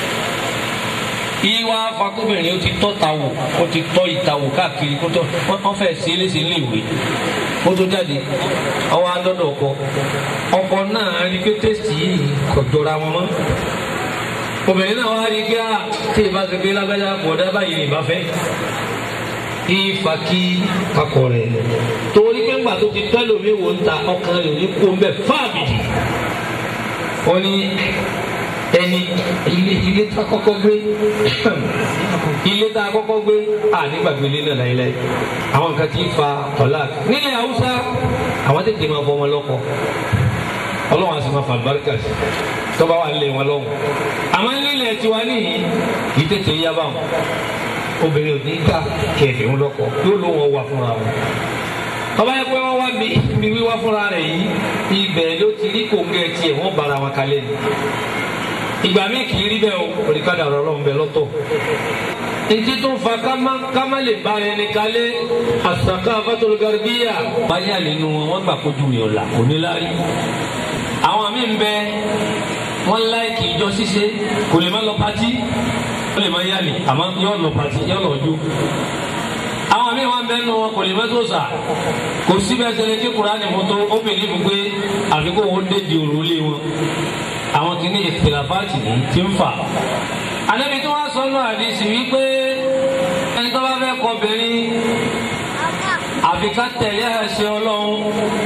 ìwà fakóbìnrin ó ti tọ́ ta wò ó ti tọ́ ìta wò káàkiri kó tó wọ́n fẹ́ sí eléṣe léèwé kó tó jáde ọwọ́ adọ́dọ̀ ọkọ ọkọ náà rí pé tẹ́sítì yìí kò jọra wọn mọ́ obìnrin náà wá rí pé à tí ìbá ti gbé lágbájá bọ̀dá báyìí ní ìbá fẹ́ ìfà kí kakọ rẹ̀ torí pé ńgbà tó ti tẹ́lẹ̀ omi wò ń ta ọkàn rẹ̀ ní kó ń bẹ̀ fáàbìdì wọ́n ní ẹni ilé ilé tá a kọ́kọ́ gbé ilé tá a kọ́kọ́ gbé à nígbàgbé ilé náà láyéláyé àwọn nǹkan tí ń fa ọ̀la nílẹ̀ haúsá àwọn tètè máa fọ ọmọ lọ́kọ ọlọ́run á sì máa fa àlùbáríkà sí tọ́ba wà lé wọn lọ́wọ́ àmọ́ nílẹ̀ tiwa níyì yìí tètè yá bá wọn obìnrin ò ní gbà kẹfì ń lọ́kọ yóò ló wọn wà fúnra wọn ọba yẹ pé wọ́n wá mi mi wíwá fúnra rẹ̀ yìí ibẹ̀ ló ti rí kòǹgẹ́ tiẹ̀ wọ́n bara wọn kalẹ̀ ni ìgbà míì kì í rí bẹ́ẹ̀ o òrìkadà ọ̀rọ̀ ọlọ́run bẹ lọ́tọ̀ ntí tó fa kama kama lè ba ẹni kalẹ̀ asaka fatologaribiya báyà nínú wọn wọn gbà kojú rẹ̀ ọ̀la onílárí àwọn míì ń bẹ wọn láìkì ìjọ ṣíṣe kò lè má lọ pati ó lè má yálè àmọ́ yọ lọ pati yọ lọ jó àwọn míì wọn bẹ nù wọn kò lè má tó sà kò síbẹ̀ sẹlẹ̀ kí Kùránì mọ́tò ó bèèrè fún pé àfikún wọn dé di òrùlé wọn àwọn kìíní ìfìlàfáàtì ní ti ń fà. Ànábi tí wọ́n sọ nù àdìsí wípé ẹni tó bá fẹ́ kọ obìnrin àfi ká tẹ̀lé àṣẹ Ọlọ́run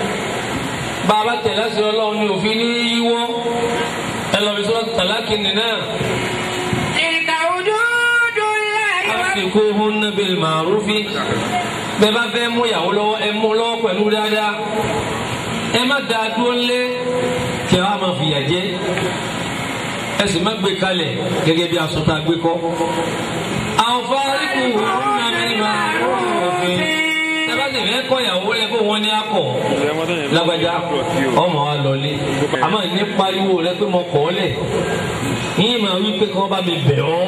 bá a bá tẹ̀lé àṣẹ Ọlọ́run ní òfin ní yíwọ́ ẹ lọ bí sọ́dọ̀ tàlákì nìyẹn.
تلك حدود الله
Amsikuhunna bil ma'rufi bẹ́ẹ̀ bá fẹ́ mú ìyàwó lọ́wọ́ ẹ mú lọ́wọ́ pẹ̀lú dáadáa ẹ má dáa dúró lé kí a máa fìyà jẹ ẹ sì má gbé kalẹ̀ gẹ́gẹ́ bí aṣọ tá a gbé kọ́. àwọn fáríkù hunna bil ma'rufi ẹ bá sì fẹ́ kọ́ ìyàwó rẹ kó wọ́n ní akọ̀ lágbájá ọmọ wa lọlé àmọ́ ní pariwo rẹ pé mo kọ́ ọ lẹ̀ yín máa wí pé kí wọ́n bá mi bẹ̀ ọ́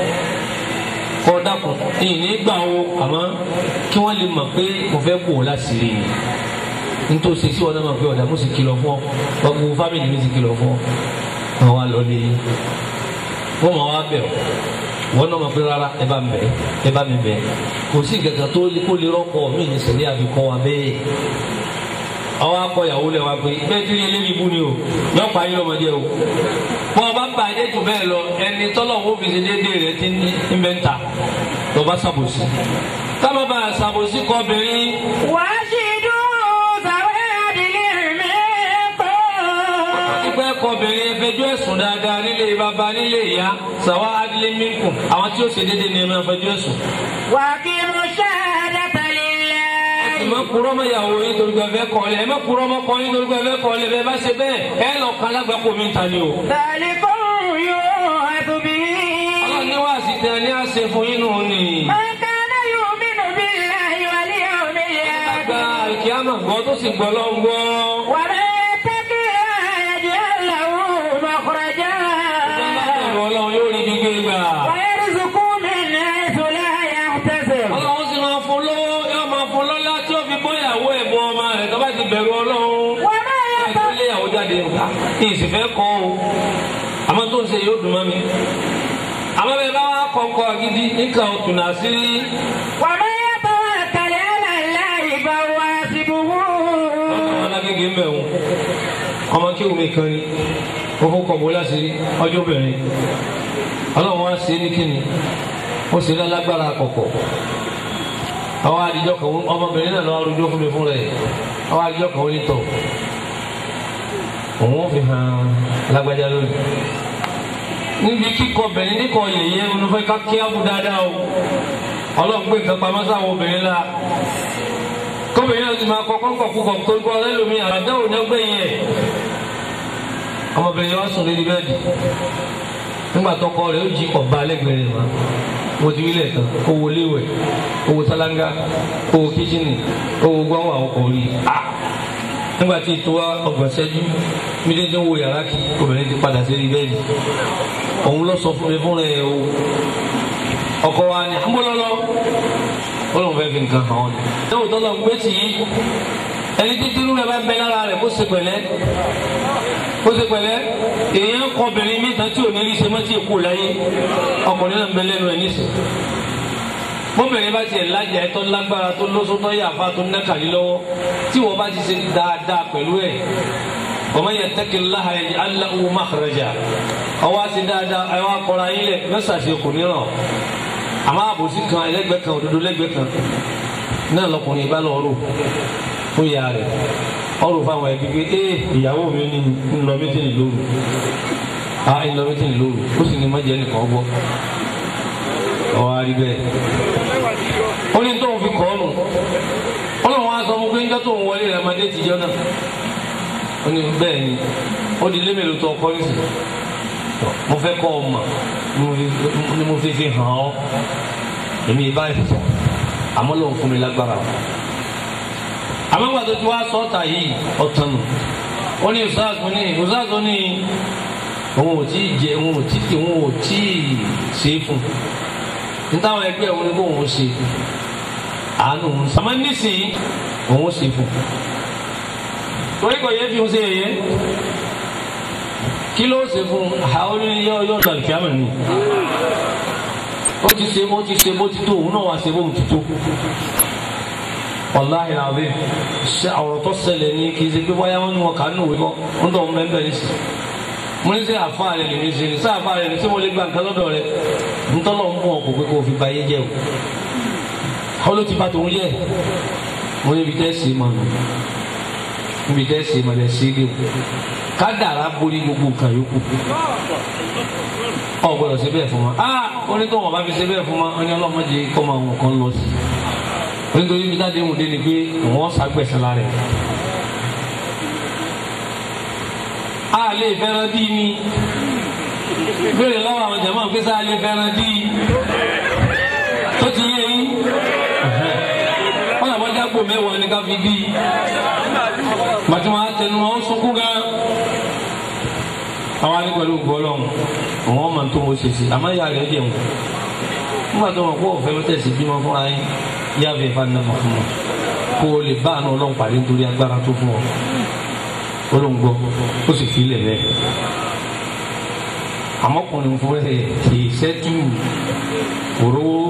kọ́ dákun ìní gbà wo àmọ́ kí wọ́n lè mọ̀ pé mo fẹ́ kó o láṣìírí ni nítòsí sí ọ̀nà máa fi ọ̀dà mo sì kìlọ̀ fún ọ gbogbo fámìlì mi sì kìlọ̀ fún ọ wọn wá lọ lé wọn máa wá bẹ̀ ọ́ wọn náà máa fi rárá ẹ bá mi bẹ̀ ẹ bá mi bẹ̀ kò sí gàgà tó kó lè rọ́pò mí ní sẹ́lẹ̀ àfikún wa bẹ́ẹ̀ àwọn akọyàwó lẹ wa pé bẹ́ẹ̀ tí ilé mi bú ni o yọ pa yín lọ́mọdé o bọ́n ọba bàjẹ́ jù bẹ́ẹ̀ lọ ẹni tọ́lọ̀ ń fi ṣe déédéé rẹ ti ń bẹ́ ń ta lọ́ba ṣàbòsí táwọn bá ṣàbòsí kọ obìnrin
وأشهدوا ذوي عدل منكم
pípẹ́ kọ obìnrin ẹfẹjọ́ ẹ̀sùn dáadáa nílé bàbá nílé ìyá sàwa adílé mínkù àwọn tí ó ṣe déédéé ni ẹ máa fẹjọ́ ẹ̀sùn.
وأقيموا الشهادة
ẹ
لله
má kúrọ́ mọ́ ìyàwó yín torí pé ẹ fẹ́ kọ́ ọ lẹ̀ ẹ má kúrọ́ mọ́ kọ́ yín torí pé ẹ fẹ́ kọ́ ọ lẹ̀ bẹ́ẹ̀ bá ṣe bẹ́ẹ̀ ẹ lọ kan lágbàpọ̀ mi ta ni o.
ذلكم يوعظ به
ọlọ́run ní wàásù tẹ ní àṣẹ fún yín nù ni.
من كان يؤمن بالله واليوم
gba
الآخر
àlùkìyàmọ̀ gbọ́ tó sì gbọ́ lọ́n gbọ́.
ومن يتق الله يجعل له مخرجا
ẹ̀rọ ọlọ́run yóò rí gbígbé gbà.
ويرزقه من حيث لا يحتسب
ọlọ́run sì máa fún lówó yóò máa fún lọ́lá tí ó fi bóyàwó ẹ̀ bọ́ ọmọ rẹ̀ tó bá ti bẹ̀rù ọlọ́run.
وما
ẹ̀ tó
يتق
lé ìyàwó jáde nǹka kí n sì fẹ́ kọ́ o. àmọ́ tó ń ṣe yóò dùn mọ́ mi. àmọ́ bẹ́ẹ̀ bá wà kọ̀ọ̀kọ̀ gidi nǹkan òtún náà sí rí.
ومن يتوكل على الله فهو حسبه
ọmọ alágége ń bẹ̀ wọn ọmọ kí omi kan ni ó fún kọ̀bọ láṣìírí ọjọ́ bẹ̀rẹ̀ ọlọ́run wá sí ní kíni ó sì lálágbára kọ̀kọ̀ àwọn àdìjọ kan ọmọbìnrin náà lọ́wọ́ arúgbó fún mi fún rẹ̀ àwọn àdìjọ kan ó ní tọ̀ òun ó fi hàn lágbájá lónìí níbi kíkọ bẹ̀rẹ̀ níkọ yẹ̀yẹ́ olùfẹ́ ká kí á bù dáadáa o ọlọ́run gbé nǹkan pamọ́ sáwọn obìnrin la kọ́bìnrin náà ti máa kọ́ kọ́kọ́ kúkọ̀ kórìkọ́ ẹlòmí àdáwò ní ọgbẹ́ yẹn ọmọbìnrin wa sùn lórí bẹ́ẹ̀dì nígbà tọkọ rẹ̀ ó jí ọba lẹ́gbẹ̀ẹ́ rẹ̀ wá mo ti wílẹ̀ tán owó léwẹ̀ owó sálángá owó kíchìnì owó gbọ́wọ́ àwọn kò rí a nígbà tí ìtò wa ọgbọ̀n ṣẹ́jú mídéédé ń wo yàrá kí obìnrin ti padà sí bẹ́ẹ̀dì òun lọ sọ fún mi fún rẹ̀ o ọkọ wa ni àmúlọ́lọ́ ọlọ́run fẹ́ fi nǹkan hàn ọ́ ni. ẹ̀wọ̀n tó lọ gbé tì í ẹni títí rú rẹ̀ bá bẹ lára rẹ̀ kó ṣe pẹ̀lẹ́ kó ṣe pẹ̀lẹ́ èèyàn kọ obìnrin mi tán tí ò ní rí ṣe mọ́ tí èkó láyé ọkùnrin náà ń bẹ lẹ́nu ẹ̀ nísìn. bóbìnrin bá tiẹ̀ lájà ẹ̀ tó lágbára tó lóṣó tó yàfa tó nẹ́kàlí lọ́wọ́ tí wọ́n bá ti ṣe dáadáa pẹ̀lú ẹ̀ ọmọ yẹn tẹ́kì láha ẹ̀ aláwo makhraja ọwọ́ àti dáadáa ẹ̀ wá kọ́ra yín lẹ̀ mẹ́sàsì kò ní ràn àmọ́ àbòsí kan ẹlẹ́gbẹ́ kan òdodo lẹ́gbẹ́ kan náà lọkùnrin ìbá lọ rò fún ìyá rẹ̀ ọrùn fáwọn ẹbí pé ee ìyàwó mi ní ńlọ mítìnì lóru a ńlọ mítìnì lóru ó sì ní mọ́jẹ́ nìkan gbọ́ ọwọ́ àrí bẹ́ẹ̀ ó ní tóun fi kọ́ ọ́nù ọlọ́run á sọ fún pé níjọ́ tóun wọlé rẹ̀ ọmọdé tìjọ́ náà ó ní bẹ́ẹ̀ ni ó di lémèlú tó ọkọ nísìnyí mo fẹ́ kọ́ ọ mọ̀ ni mo fi fi hàn ọ́ èmi ìbá ẹ̀ sọ àmọ́ lòun fún mi lágbára o àmọ́gbà tó ti wá sọ́ọ̀tà yìí ọ̀tàn nù ó ní ìsáàsù ní ìsáàsù ní òun ò tí ì jẹ òun ò tí ì òun ò tí ì ṣe é fún un nítawọn ẹgbẹ́ òun ni kó òun ṣe àánú òun sàmọ́ nísìnyí òun ṣe fún un torí kò yẹ fi òun ṣe yẹyẹ kí ló ṣe fún un àwọn yọ yọ dàlùkìámẹ ni ó ti ṣe bó ti ṣe bó ti tó òun náà wá ṣe bó ti tó wàláhì àbí ṣe ọ̀rọ̀ tó ṣẹlẹ̀ ní kì í ṣe pé wáyà wọn ni wọn kà á nù wíwọ́ ń tọ́ ọmọ ẹgbẹ́ ní sí mo ní sẹ́ àfa rẹ̀ lè ní ṣe ní sẹ́ àfa rẹ̀ ní sẹ́ mo lè gba nǹkan lọ́dọ̀ rẹ̀ ntọ́lọ́ ń bọ̀ kó pé kó o fi ba yé jẹ́ o àwọn ló ti ba tòun jẹ́ mo ní ibi tẹ́ sí ma nù ibi tẹ́ sí ma lẹ̀ sí ilé o kádàrá borí gbogbo nǹkan yòókù ọ gbọ́dọ̀ ṣe bẹ́ẹ̀ fún wa ah ó ní tó wọn bá fi ṣe bẹ́ẹ̀ fún wa ó ní ọlọ́mọdé kọ́ máa wọn kan lọ sí i nítorí bí dáadé wò dé ni pé wọ́n ṣàgbẹ̀sẹ̀ la rẹ̀. a lè fẹ́ràn dí ni béèrè lọ́wọ́ àwọn jàmáà pé sá lè fẹ́ràn dí tó ti yé yín wọ́n làwọn jágbó mẹ́wàá ní ká fi dí bàtí wọn á tẹnu wọn sunkún gan àwọn alẹ́ pẹ̀lú gbọ́lọ́hún àwọn ọmọ tó wọ́n ṣe sí àmọ́ ìyá rẹ̀ jẹun nígbà tó wọn kó ọ̀fẹ́ ló tẹ̀sí bímọ fúnra yín yàbẹ fanama fún ọ kó o lè bá àna Ọlọ́run pàdé nítorí agbára tó fún ọ olóńgbò ó sì fi ilẹ̀ bẹ́ẹ̀ àmọ́kùnrin fún ẹ kì í ṣẹ́tù òróró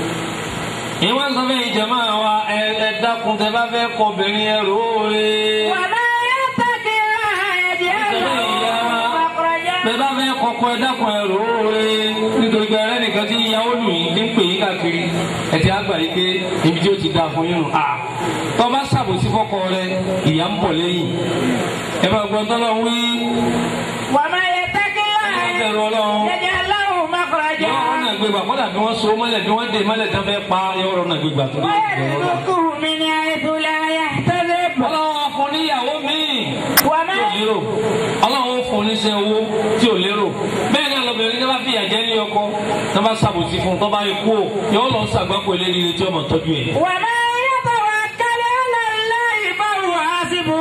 ìwọ́n sọ fún ìjẹ̀mọ́ wa ẹ ẹ dákun tẹ bá fẹ́ kọ obìnrin ẹ rò ó rè
وما يتق الله يجعل له مخرجا
bẹ́ẹ̀ bá fẹ́ kọ́kọ́ ẹ dákun ẹ rò ó rè nítorí pé ẹrẹ́ nìkan tí ìyàwó lù yín ní pè yín káàkiri ẹ ti àgbà yìí pé ibi tí ó ti dáa fún yín nù à tọ́ bá ṣàbòsí fọ́kọ rẹ ìyá ń bọ̀ lẹ́yìn ẹ bá gbọ́ tọ́lọ́ wí
وما يتق
ẹ bẹ̀rù
الله
ọlọ́run
يجعل له مخرجا
yọ̀ọ́ náà gbégbà kọ́dà bí wọ́n so mọ́lẹ̀ bí wọ́n dé mọ́lẹ̀ tí wọ́n fẹ́ pa yọ̀ọ́ náà gbégbà tó lé
ويرزقه من حيث لا يحتسب
ọlọ́run fún níyàwó míì
وما
tí ò lérò ọlọ́run fún níṣẹ́ owó tí ò lérò bẹ́ẹ̀ náà lọ́bìnrin tí wọ́n bá fi ìyàjẹ́ ní ọkọ tí wọ́n bá ṣàbòsí fún un tó bá rí kú ò yóò lọ ṣàgbákò eléyìí tí ọmọ tọ́jú ẹ̀.
وما يتوكل على الله فهو حسبه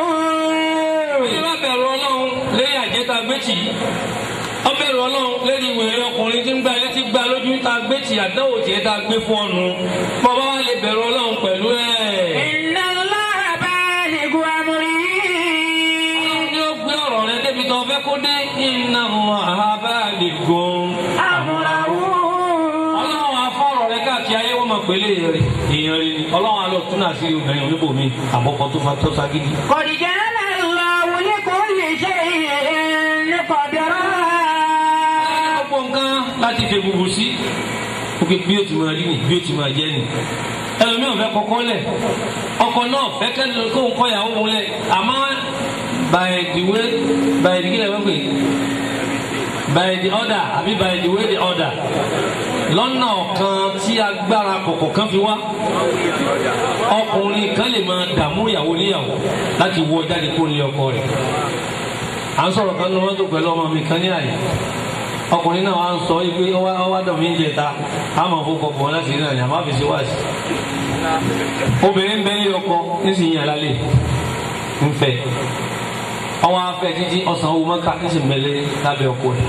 bí wọ́n bẹ̀rù ọlọ́run lẹ́yìn àjẹta gbẹ́tì ọ bẹ̀rù ọlọ́run lẹ́yìn ìwé ọkùnrin tí ń gba létí gba lójú ta gbẹ́tì àdáwò tiẹ̀ ta gbé fún ọ̀nù bọ́bá wa lè bẹ̀rù ọlọ́run pẹ̀lú ẹ̀.
إن الله بالغ أمره
ní ó gbé ọ̀rọ̀ rẹ débi tó fẹ́ kó dé iná mọ̀ àbá lè gun.
أمره
ọlọ́run afọ́rọ̀ rẹ káàkiri ayé wọ́n máa pèlè rẹ̀ èèyàn rẹ̀ ni ọlọ́run alọ́ tún náà sí obìnrin oníbòmí àbọ̀kọ tó fa tó sagídí.
قد جعل الله لكل شيء قدرا
gbogbo nǹkan láti fi gbogbo sí òkè bí o ti máa rí ni bí o ti máa jẹ́ ni ẹlòmíràn fẹ́ kọ́kọ́ lẹ̀ ọkọ náà fẹ́ kẹ́lẹ́ kó ń kọ́ ìyàwó òun lẹ̀ àmọ́ by the way by the kílẹ̀ wọ́n pè é by the order àbí by the way the order lọ́nà kan tí agbára kọ̀kọ̀ kan fi wá ọkùnrin kan lè máa dààmú ìyàwó níyàwó láti wọ jáde kó ní ọkọ rẹ̀ à ń sọ̀rọ̀ kan ní wọ́n tó pẹ̀lú ọmọ mi kan ní àyè ọkùnrin náà wà ń sọ ipe ọwá ọwá dọ̀ mí ń jẹta àmọ́ fún kọ̀ọ̀kan láti rí nàní àmọ́ àfẹsẹ̀ wá sí obìnrin ń bẹ ní ọkọ nísìnyí àlálẹ̀ ń fẹ́ ọwọ́ afẹ́ títí ọ̀sán owó mọ́ká nísìnyí mẹ́lẹ́ lábẹ́ ọkọ rẹ̀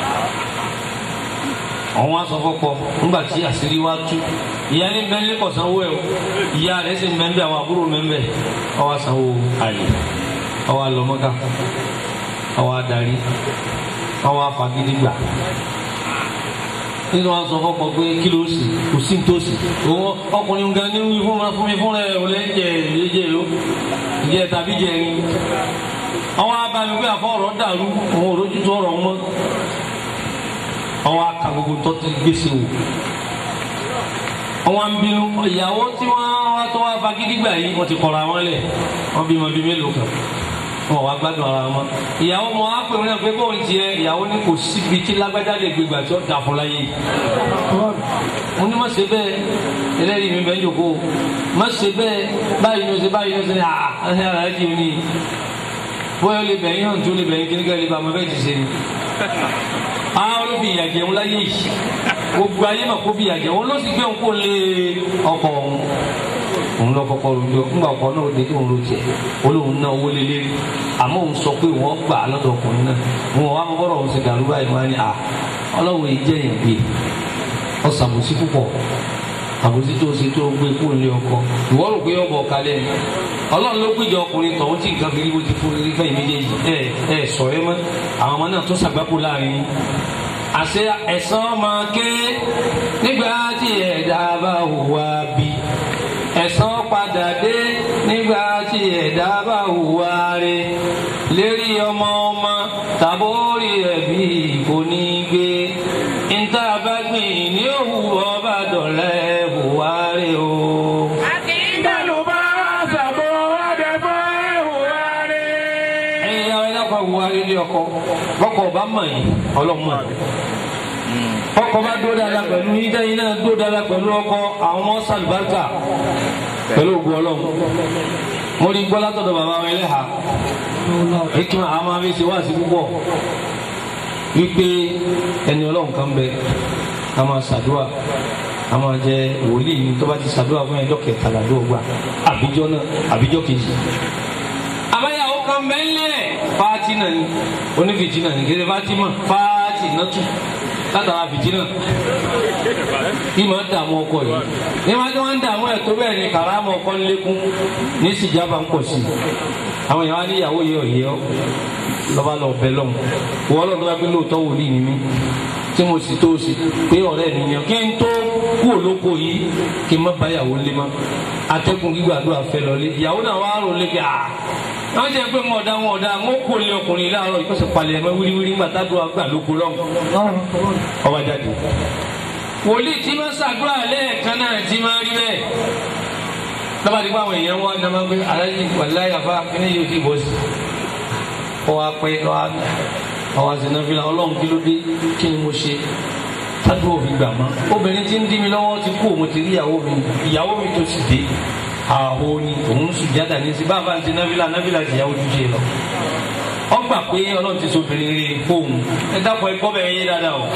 àwọn aṣọ fọpọ ńgbà tí àṣírí wa tú ìyá ní bẹ́ẹ̀ ní kọ̀sán owó ẹ̀ o ìyá rẹ̀ sì ń bẹ́ẹ̀ bẹ́ẹ̀ àwọn àbúrò mẹ́ẹ̀ ọwọ́ sanwó àlè ọwọ́ àlọ́mọ́ká ọwọ́ adarí ọwọ́ afagídí gbà nínú aṣọ fọpọ pé kí ló sì kò sí tó sì òun ọkùnrin gan ní wí fún fún mi fún rẹ ò lẹ́jẹ̀ ìyẹ́jẹ̀ ló ìjẹ́ tàbí jẹ́ ni àwọn abàmì pé àfọ ọ̀rọ̀ dàrú òun ò rójú tó ọ̀rọ̀ mọ́ àwọn aka gbogbo tó ti gbèsè wò àwọn bínú ìyàwó tí wọ́n wá tó wá fagídí gbà yìí wọ́n ti kọ̀ra wọn lẹ̀ wọ́n bímọ bíi mélòó kan wọn wá gbádùn ara wọn ìyàwó mọ ápè wọn náà pé bóun tiẹ̀ ìyàwó ní kò síbi tí lágbájá lè gbégbà tí ó dà fún láyé mo ní má ṣe bẹ́ẹ̀ ẹlẹ́rìí mi bẹ́ẹ̀ jòkó má ṣe bẹ́ẹ̀ báyìí ní o ṣe báyìí ní o ṣe ní àá ẹ̀ ẹ̀ ẹ̀ jì ní bóyá o lè bẹ̀yìn hàn tó lè bẹ̀yìn kíní ká lè ba ọmọ bẹ́ẹ̀ ti ṣe ni àwọn olóbi ìyàjẹ̀ wọn láyé yìí gbogbo ayé mà kó bí ìyàjẹ̀ wọn ló sì gbé òun kó lé ọkọ̀ òun òun lọ kọ́kọ́ rojọ ńgbà ọkọ náà dé tó ń ro tiẹ̀ olóhùn náà owó lélẹ̀ àmọ́ òun sọ pé wọ́n gbà á lọ́dọ̀ ọkùnrin náà wọn wá mọ́ bọ́rọ̀ òun ṣe dàrú báyìí wọn á ní à ọlọ́run yìí jẹ́ yẹn gbé ọ̀sàbòsí púpọ̀ àbòsí tó ṣe tó gbé kúrò ní ọkọ ìwọ rò pé ọbọ kalẹ̀ ni Ọlọ́run ló gbìjọ ọkùnrin tọ̀hún tí nǹkan fìrí bó ti fún ní fẹ̀yìn méjèèjì ẹ ẹ sọ̀rọ̀ ẹ mọ́ àwọn ọmọ náà tó ṣàgbákò láàrin yín àṣẹ ẹ̀san máa ké nígbà tí ẹ̀dá bá hùwà bí ẹ̀san padà dé nígbà tí ẹ̀dá bá hùwà rẹ̀ lérí ọmọ ọmọ tàbórí ẹ̀bí kò ní gbé níta bá gbìn ní òwúrọ̀ bá dọ̀lẹ́ hùwà rẹ̀ o.
Bálùbá sàbò àdẹ̀fọ́ ìhùwà rẹ̀.
ẹ̀yin àwọn ẹ̀dá hùwà rẹ̀ lé ọkọ bọ́kọ̀ ọba mọ̀ yìí ọlọ́mọ ọkọ bá dúró dáadáa pẹ̀lú yín dẹ́yìn náà dúró dáadáa pẹ̀lú ọkọ àwọn ọmọ sàlùbáríkà pẹ̀lú ògùn ọlọ́run mo rí gbọ́ látọ̀dọ̀ bàbá wa ẹlẹ́hà ìtumọ̀ àwọn máa fi ṣe wá sí púpọ̀ wípé ẹni ọlọ́run kan bẹ a máa ṣàdúrà a máa jẹ wòlíì ní tó bá ti ṣàdúrà fún ẹjọ́ kẹtàlá ló gbà àbíjọ́ náà àbíjọ́ kejì. àbáyàwó kan bẹ́ńlẹ̀ fáátì náà ni onífìjì náà ni kéde fátímà fáátì náà tù látara fìjì náà bí máa ń dààmú ọkọ yìí ní máa ń wọ́n ń dààmú ẹ̀ tó bẹ́ẹ̀ ni kàrámù ọkọ ń lékún ní sìjábà ń pọ̀ sí i àwọn èèyàn wá ní ìyàwó yìí ọ̀yẹ́ ọ́ lọ́ba lọ bẹ lọ́hùn wọ́n lọ́dún bá pé lóòótọ́ wòlíì ni mí tí mo sì tó o sì pé ọ̀rẹ́ mi yàn kí n tó kú òlóko yìí kí n má bá ìyàwó lé mọ́ atẹ́kùn gbígbàdúrà fẹ́ lọlé ìyàwó náà wá rò lé pé à wọ́n jẹ́ pé mo ọ̀dà wọn ọ̀dà wọn kò lé ọkùnrin láàárọ̀ ìkọ́sẹ̀ palẹ̀ ẹ̀mọ́ wíríwírí ńgbà tádùn àgbà lóko lọ́hùn ọba jáde wòlíì tí máa ṣàdúrà lẹ́ẹ̀kan náà tí máa rí bẹ́ẹ̀ lọ́ba dípò àwọn èèyàn wọn ní ọmọ pé aláàjì wàláyà bá kíní yóò ti bọ́ sí kọ́ wa pé lọ́wọ́ àwọn àṣìnàfilà ọlọ́run kí ló dé kí ni mo ṣe tájú òfin gbà mọ́ obìnrin tí ń dí mi lọ́wọ́ ti kú òun ti rí ìyàwó mi ìyàwó mi tó sì dé àhó ni òun sùn jáde ní sí bàbá ti náfìlà náfìlà ti ìyàwó ju ṣe lọ wọ́n gbà pé ọlọ́run ti sobìnrin rí fóun ẹ dákun ẹ gbọ́ bẹ́ẹ̀ yé dáadáa o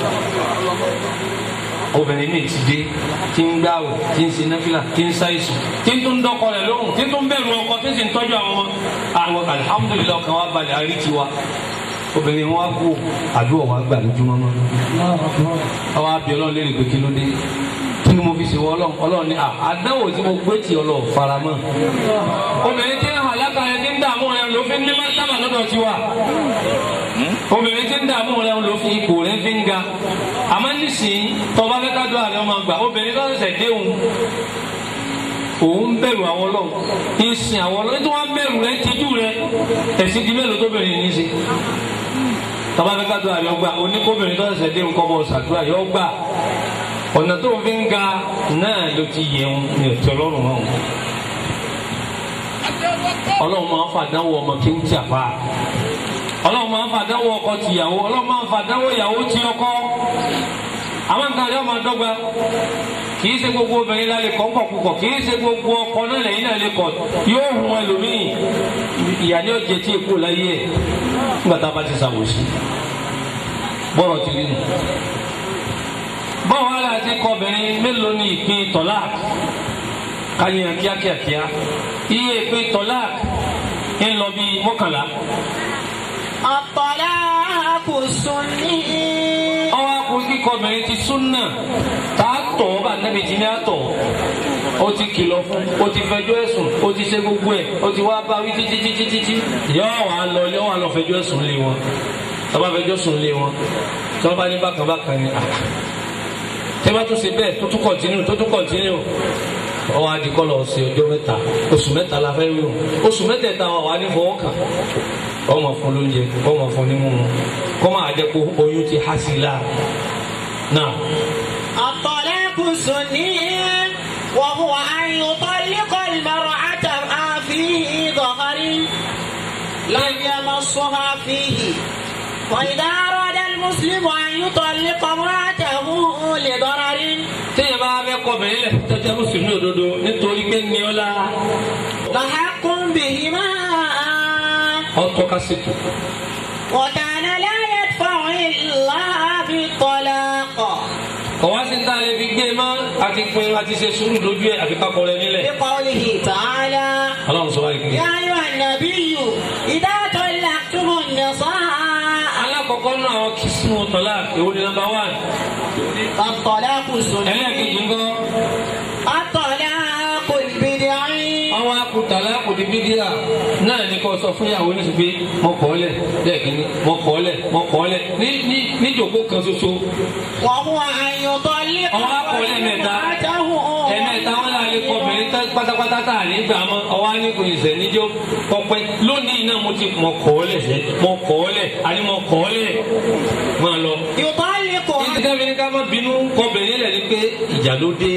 obìnrin mi ti dé tí ń gbàwò tí ń ṣe náfìlà tí ń ṣàìsùn tí ń tún dọ́kọ rẹ̀ lóhùn tí ń tún bẹ̀rù ọkọ tí ń sì ń tọ́jú àwọn ọmọ àwọn alihamudulilayi ọkàn wa balẹ̀ àrí tiwa obìnrin wọn kú àdúrà wa gbà lójúmọ́ mọ́ àwọn abẹ́ ọlọ́run lè rè pé kí ló dé kí ni mo fi ṣe wọ ọlọ́run ọlọ́run ní à àdáwò tí mo gbé tì ọlọ́run faramọ́ obìnrin tí ń hàn lákà yẹn tí ń dààmú rẹ ló fi ń ní mọ́tàmà lọ́dọ̀ tiwa obìnrin tí ń dààmú rẹ ló fi ipò rẹ fi ń ga àmọ́ nísìnyí tọ́ba fẹ́ ká dọ́ àrẹ ọmọ gbà obìnrin tó ṣẹ̀ṣẹ̀ dé òun òun bẹ̀rù àwọn ọlọ́run ń sin àwọn ọlọ́run tí wọ́n bẹ̀rù rẹ tijú rẹ ẹ̀sìn di mélòó tó bẹ̀rẹ̀ ní í ṣe tọ́ba fẹ́ ká dọ́ àrẹ ọgbà oníkóbìnrin tó ṣẹ̀ṣẹ̀ dé òun kọ́ bọ̀ ṣàdúrà yọ gbà ọ̀nà tó fi ń ga náà ló ti yẹ òun ní ọ̀tí ọlọ́run mọ́ òun ọlọ́run máa ń fàdánwò ọmọ kí ń tìàfà ọlọ́run máa ń fàdánwò ọkọ tìyàwó ọlọ́run máa ń fàdánwò ìyàwó tí ọkọ àwọn nǹkan àjọ máa dọ́gba kì í ṣe gbogbo obìnrin la lè kọ́ ńkọ̀ púpọ̀ kì í ṣe gbogbo ọkọ náà lẹ́yìn náà lè kọ̀ yóò hun ẹlòmíì ìyá ni ó jẹ tí èkó láyé ẹ̀ nígbà tá a bá ti ṣàwòsí bọ́rọ̀ ti rí nù báwo la ti kọ obìnrin mélòó ni ìpín tọ́lá káyọ̀ kíákíákíá iye ìpín tọ́lá ń lọ bíi mọ́kànlá.
الطلاق السني
ọwọ́ akun kíkọ obìnrin ti súnà tá a tọ̀ ọ́ bá nẹ́bi jí ní àtọ̀ ó ti kìlọ̀ fún ó ti fẹjọ́ ẹ̀sùn ó ti ṣe gbogbo ẹ̀ ó ti wá bá wí títí títí títí yóò wá lọ yóò wá lọ fẹjọ́ ẹ̀sùn lé wọn tọ́ba fẹjọ́ sùn lé wọn tọ́ba ní bákan bákan ni àná tẹ́bá tún ṣe bẹ́ẹ̀ tó tún kọ̀ntínú tó tún kọ̀ntínú ọwọ́ adìkọ́ lọ sí ọjọ́ mẹ́ta oṣù mẹ́ta la fẹ́ rí o oṣù mẹ́tẹ̀ẹ̀ta wà wá ní fọwọ́ kàn ọmọ fún lóúnjẹ ọmọ fún ní mímu kọ́ máa jẹ́ kó oyún ti há sí i la náà.
الطلاق السني وهو أن يطلق المرأة ما فيه ظهر لم يمصها فيه وإذا أراد المسلم أن يطلق امرأته لضرر
téèyàn bá fẹ́ kọ bẹ̀rẹ̀ lẹ̀ tẹ́tẹ́ mùsùlùmí òdodo nítorí pé ní ọ la
فحق بهما
ọtọ́ ká ṣètò
وكان لا يدفع إلا بالطلاق
kọ̀wá sí ta lè fi gbé e mọ́ àti pin àti ṣe sùúrù lójú ẹ̀ àfi kákọ́ rẹ nílẹ̀.
بقوله تعالى
ọlọ́run sọ wáyé kiri.
يا أيها النبي إذا طلقتم النساء
alákọ̀ọ́kọ́ náà àwọn kìsìmù tọ́lá èwo ni nọ́mbà wán.
الطلاق السني
ẹlẹ́ẹ̀kejì ńkọ́
الطلاق البدعي
àwọn akutala kòtì bídíà náà ní kò sọ fún ìyàwó nítorí pé mo kọ́ lẹ̀ lẹ́ẹ̀kínní mo kọ́ lẹ̀ mo kọ́ lẹ̀ ní ní níjòkó kan ṣoṣo
وهو أن يطلق
ọwọ́ akọ lẹ́ẹ̀mẹ́ta
امرأته
ẹ̀mẹ́ta wọn là lè kọ obìnrin tán pátápátá tá a lè gbà mọ́ ọwọ́ á ní kò ìṣẹ̀ níjó pọpẹ́ lónìí náà mo ti mo kọ́ lẹ̀ sẹ́ mo kọ́ lẹ̀ àní mo kọ́ lẹ̀ máa lọ.
يطلق
ìdíkà mi ní ká má bínú kọbìnrin lẹ̀ ni pé ìjà ló dé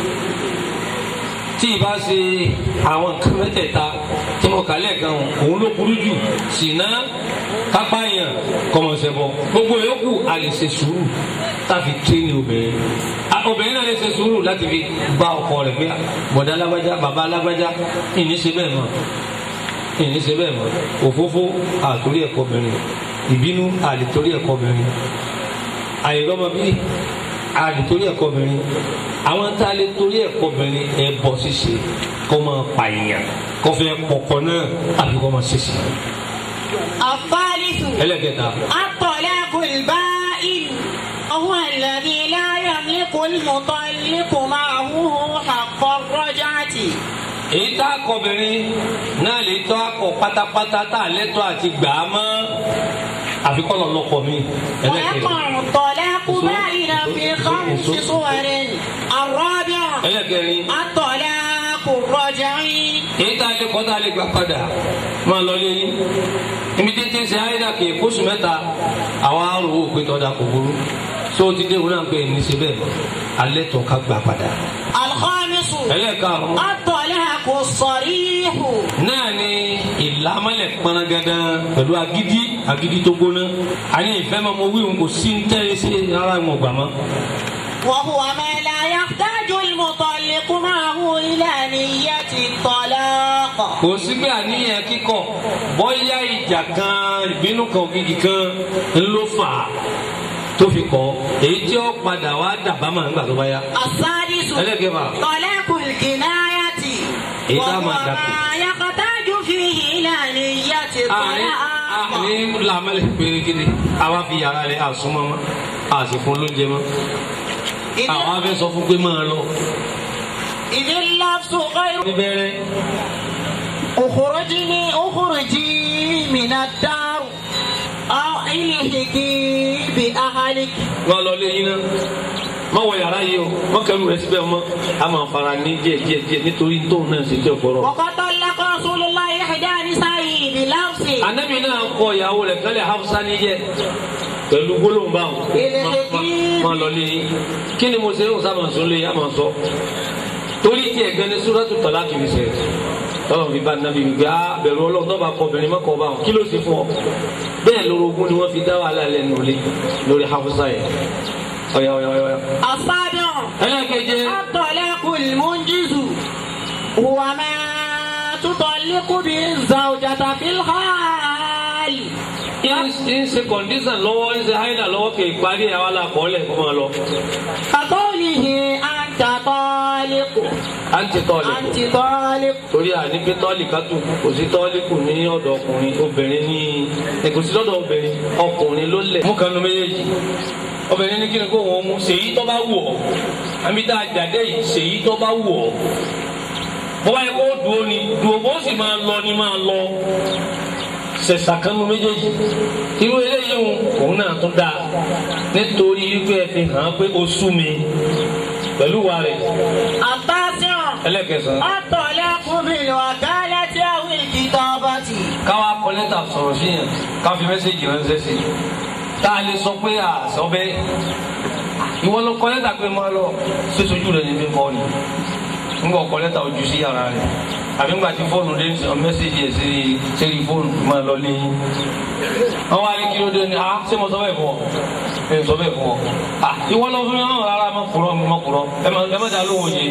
tí ì bá ṣe àwọn nǹkan mẹ́tẹ̀ẹ̀ta tí mo kà lẹ́ẹ̀kan òun ló burú jù ṣìnà kápáyàn kọmọṣẹ́bọ gbogbo yòókù a lè ṣe sùúrù táfi tírénì obìnrin A- obìnrin náà lè ṣe sùúrù láti fi bá ọkọ rẹ̀ pé bọ̀dá alágbájá bàbá alágbájá ìní ṣe bẹ́ẹ̀ mọ́ ìní ṣe bẹ́ẹ̀ mọ́ òfófó àtòrí ẹ̀kọ́ obìnrin ìbínú àlètórí ẹ̀kọ́ obìnrin àìrọ́mọ bí àlètórí ẹ̀kọ́ obìnrin àwọn tá a lè torí ẹ̀kọ́ obìnrin ẹ̀ bọ̀ ṣíṣe kó máa pààyàn kó fẹ́ pọ̀pọ̀ náà àbí kó máa ṣèṣe.
الثالث
ẹlẹ́kẹta
الطلاق البائن وهو الذي لا يملك المطلق معه حق الرجعة
èyí tá a kọ obìnrin náà lè tọ́ akọ pátápátá tá a lẹ́tọ́ àti gbà á mọ́ àfi kọ́ lọ lọ́kọ mi ẹlẹ́kẹta
ويقع الطلاق بائنا في خمس صور الرابع
ẹlẹ́kẹrin
الطلاق الرجعي
èyí tá a lè kọ́ tá a lè gbà padà máa lọ lé yín ibi títí ṣe àyídà kì í kóṣù mẹ́ta àwa rò ó pé tọ́da kò burú so ti dé òun náà pé ní ṣe bẹ́ẹ̀ mọ́ alẹ́ tó ká gbà padà
الخامس
ẹlẹ́karùn-ún
الطلاق الصريح
náà ni ìlàmọ́lẹ̀ pọnagada pẹ̀lú agídí agídí tó gbóná àní ìfẹ́ máa mọ wíwọ̀n kò sí ń tẹ́lẹ̀ sí ara ìwọ̀n gbà mọ́.
وهو ما لا يحتاج المطلق معه إلى نية الطلاق
kò sí pé àníyàn kíkọ bóyá ìjà kan ìbínú kan ògidì kan ló fà á tó fi kọ èyí tí ó padà wá dàbámà nígbà tó bá yá.
السادس
ẹlẹ́kẹ̀fà
طلاق الكناية
إيه
وهو
ما دقوا.
ما يحتاج فيه إلى نية
àní
الطلاق
àní làmẹ́lẹ̀ pérégede àwa fi yàrá rẹ̀ àsúnmọ́ mọ́ àsìkún lóúnjẹ mọ́ àwọn
إذ-
afẹ́ sọ fún pé máa lọ.
إذ اللفظ غير
níbẹ̀rẹ̀
اخرجني اخرجي من الدار أو الحقي بأهلك
wọn lọ lé yín náà má wọ yàrá yìí o wọn kẹrù rẹ síbẹ̀ mọ́ a máa fara ní díẹ̀ díẹ̀ díẹ̀ nítorí tóun náà ṣe tí ò gbọ́rọ̀.
وقد طلق رسول الله إحدى نسائه بلفظ
anabi náà kọ ìyàwó rẹ̀ kálẹ̀ hafsa níjẹ́ pẹ̀lú gbólóhùn báwọn má lọ lé yín kí ni mo ṣe ń sábà sọ lé yá máa sọ torí tí ẹ̀gbẹ́ ní súrátù tọ́lá kì í ṣe tọ́lọ̀ fi bá anabi gbé a bẹ̀rù ọlọ́run tó bá kọ obìnrin má kọ bá wọn kí ló ṣe fún ọ bẹ́ẹ̀ lórogún ni wọ́n fi dá wàhálà lẹ́nu lé lórí hafsa yẹn ọ̀yà ọ̀yà ọ̀yà.
السابع
ẹlẹ́keje.
الطلاق المنجز هو ما تطلق به الزوجة في الحال
ń ṣe kọ̀ǹdíṣàn lọ́wọ́ ń ṣe háìlà lọ́wọ́ kì í parí àwọn alákọ̀ọ́lẹ̀ kó máa lọ.
كقوله أنت طالق
à ń ti tọ́ọ̀lì kù.
أنت طالق
torí àní pé tọ́ọ̀lì ká tù kò sí tọ́ọ̀lì kù ní ọ̀dọ̀ ọkùnrin obìnrin ní ẹ kò sí lọ́dọ̀ obìnrin ọkùnrin ló lẹ̀. mú kanu méjèèjì obìnrin ní kí ni kó wọn mú ṣèyí tó bá wù ọ́ àmì tá a jáde yìí ṣèyí tó bá wù ọ́ bọ́bá yẹ kó dùn ó ni dùn ó bó sì máa lọ ni máa lọ ṣẹ̀ṣà kanu méjèèjì irú eléyìí òun òun náà tún dáa nítorí wípé ẹ fi hàn án pé ó sú mi pẹ̀lú wa rẹ̀
التاسع
ẹlẹ́kẹsàn-án.
الطلاق بالوكالة أو الكتابة
káwa kọ lẹ́tà sọ̀rọ̀ sí yẹn ká fi mẹ́sẹ̀gì ránṣẹ́ sí i tá a lè sọ pé à sọ bẹ́ẹ̀ ìwọ ló kọ lẹ́tà pé máa lọ sísojú rẹ̀ níbi kọ́ ni nígbà kọ lẹ́tà ojú sí yàrá rẹ̀ àbí ńgbà tí fóònù dé ní sọ mẹ́sẹ̀gì ẹ̀ sí sẹ́rí fóònù máa lọ léyìn wọ́n wá ní kí ló dé ní à ṣé mo sọ bẹ́ẹ̀ fún ọ ẹ sọ bẹ́ẹ̀ fún ọ à ìwọ lọ fún mi náà rárá má kúrọ má kúrọ ẹ má ẹ má dá lóhùn yìí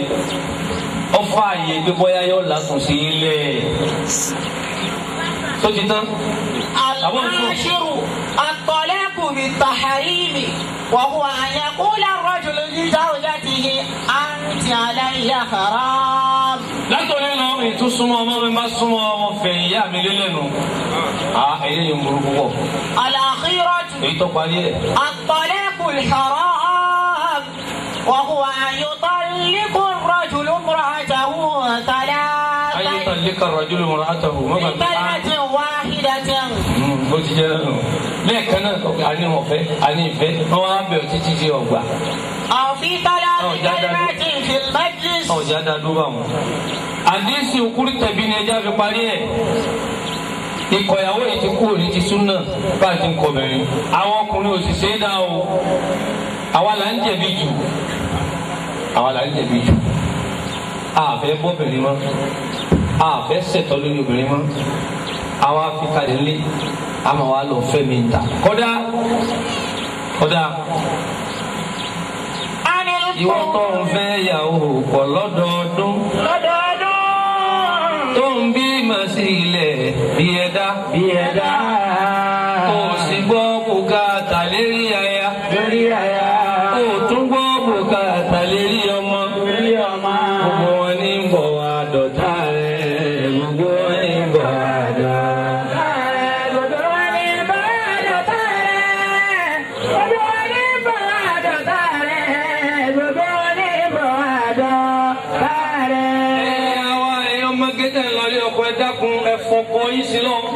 ọfọ àyè gbé bóyá yọ làkùn sí ilé tó ti tán
العاشر الطلاق التحريم وهو أن يقول الرجل لزوجته أنت علي حرام
látọ̀rẹ́ lọ ètò súnmọ́ ọmọ mi bá súnmọ́ ọmọ fẹ̀yìn ìyá mi lélẹ́nu. a eléyìí ń burú púpọ̀
الأخيرة
èyí tó parí ẹ̀.
الطلاق الحرام وهو أن يطلق الرجل امرأته
ayé
ثلاثا
tán lé kàrọ̀ ajúlù mọ̀rọ̀ àtàwù mọ́ bàbá a.
بكلمة واحدة
bó ti jẹ́ lẹ́nu. lẹ́ẹ̀kan náà ọ̀gá àní ọ̀fẹ́ àní ìfẹ́ wọ́n wá bẹ̀rẹ̀ títí di ọgbà.
أو في ثلاث
أو جدل.
كلمات في المجلس
ọ̀jà dàdú bá wọn. àdínsì òkúrú tẹ̀bí ni ẹja fi parí ẹ̀. ìkọ̀yàwó yìí ti kú òní ti súnà bá a ti ń kọbẹ̀rin. àwọn ọkùnrin òṣìṣẹ́ dá o. àwa là ń jẹ̀bi jù. àwa là ń jẹ̀bi jù. a fẹ́ bọ́bìnrin mọ́. a fẹ́ ṣẹ̀tọ́ lórí obìnrin mọ́. àwa fi kalẹ̀ lé. a máa wá lọ fẹ́ mi ta. kọ́dá kọ́dá
عن
ìwọ tó
القول
ń fẹ́ yàwó pọ̀ lọ́dọọdún. tó ń bí màá sí ilẹ̀ bí ẹ̀dá. bí ẹ̀dá. kò sì gbọ́ bùkátà lérí aya. lérí aya. kò tún gbọ́ bùkátà lérí ọmọ. lérí ọmọ. gbogbo wọn ní bọ̀ wá dọ̀tá rẹ̀. gbogbo wọn ní bọ̀ wá dọ̀tá rẹ̀. gbogbo wọn ní bọ̀ wá dọ̀tá rẹ̀. gbogbo wọn ní bọ̀ wá dọ̀tá rẹ̀. gbogbo wọn ní bọ̀ wá dọ̀tá rẹ̀. ẹ àwa èèyàn mọ́gẹ́tẹ̀ ńlọrí ọkọ ẹ dákun ẹ fọkọ yín sí lọ.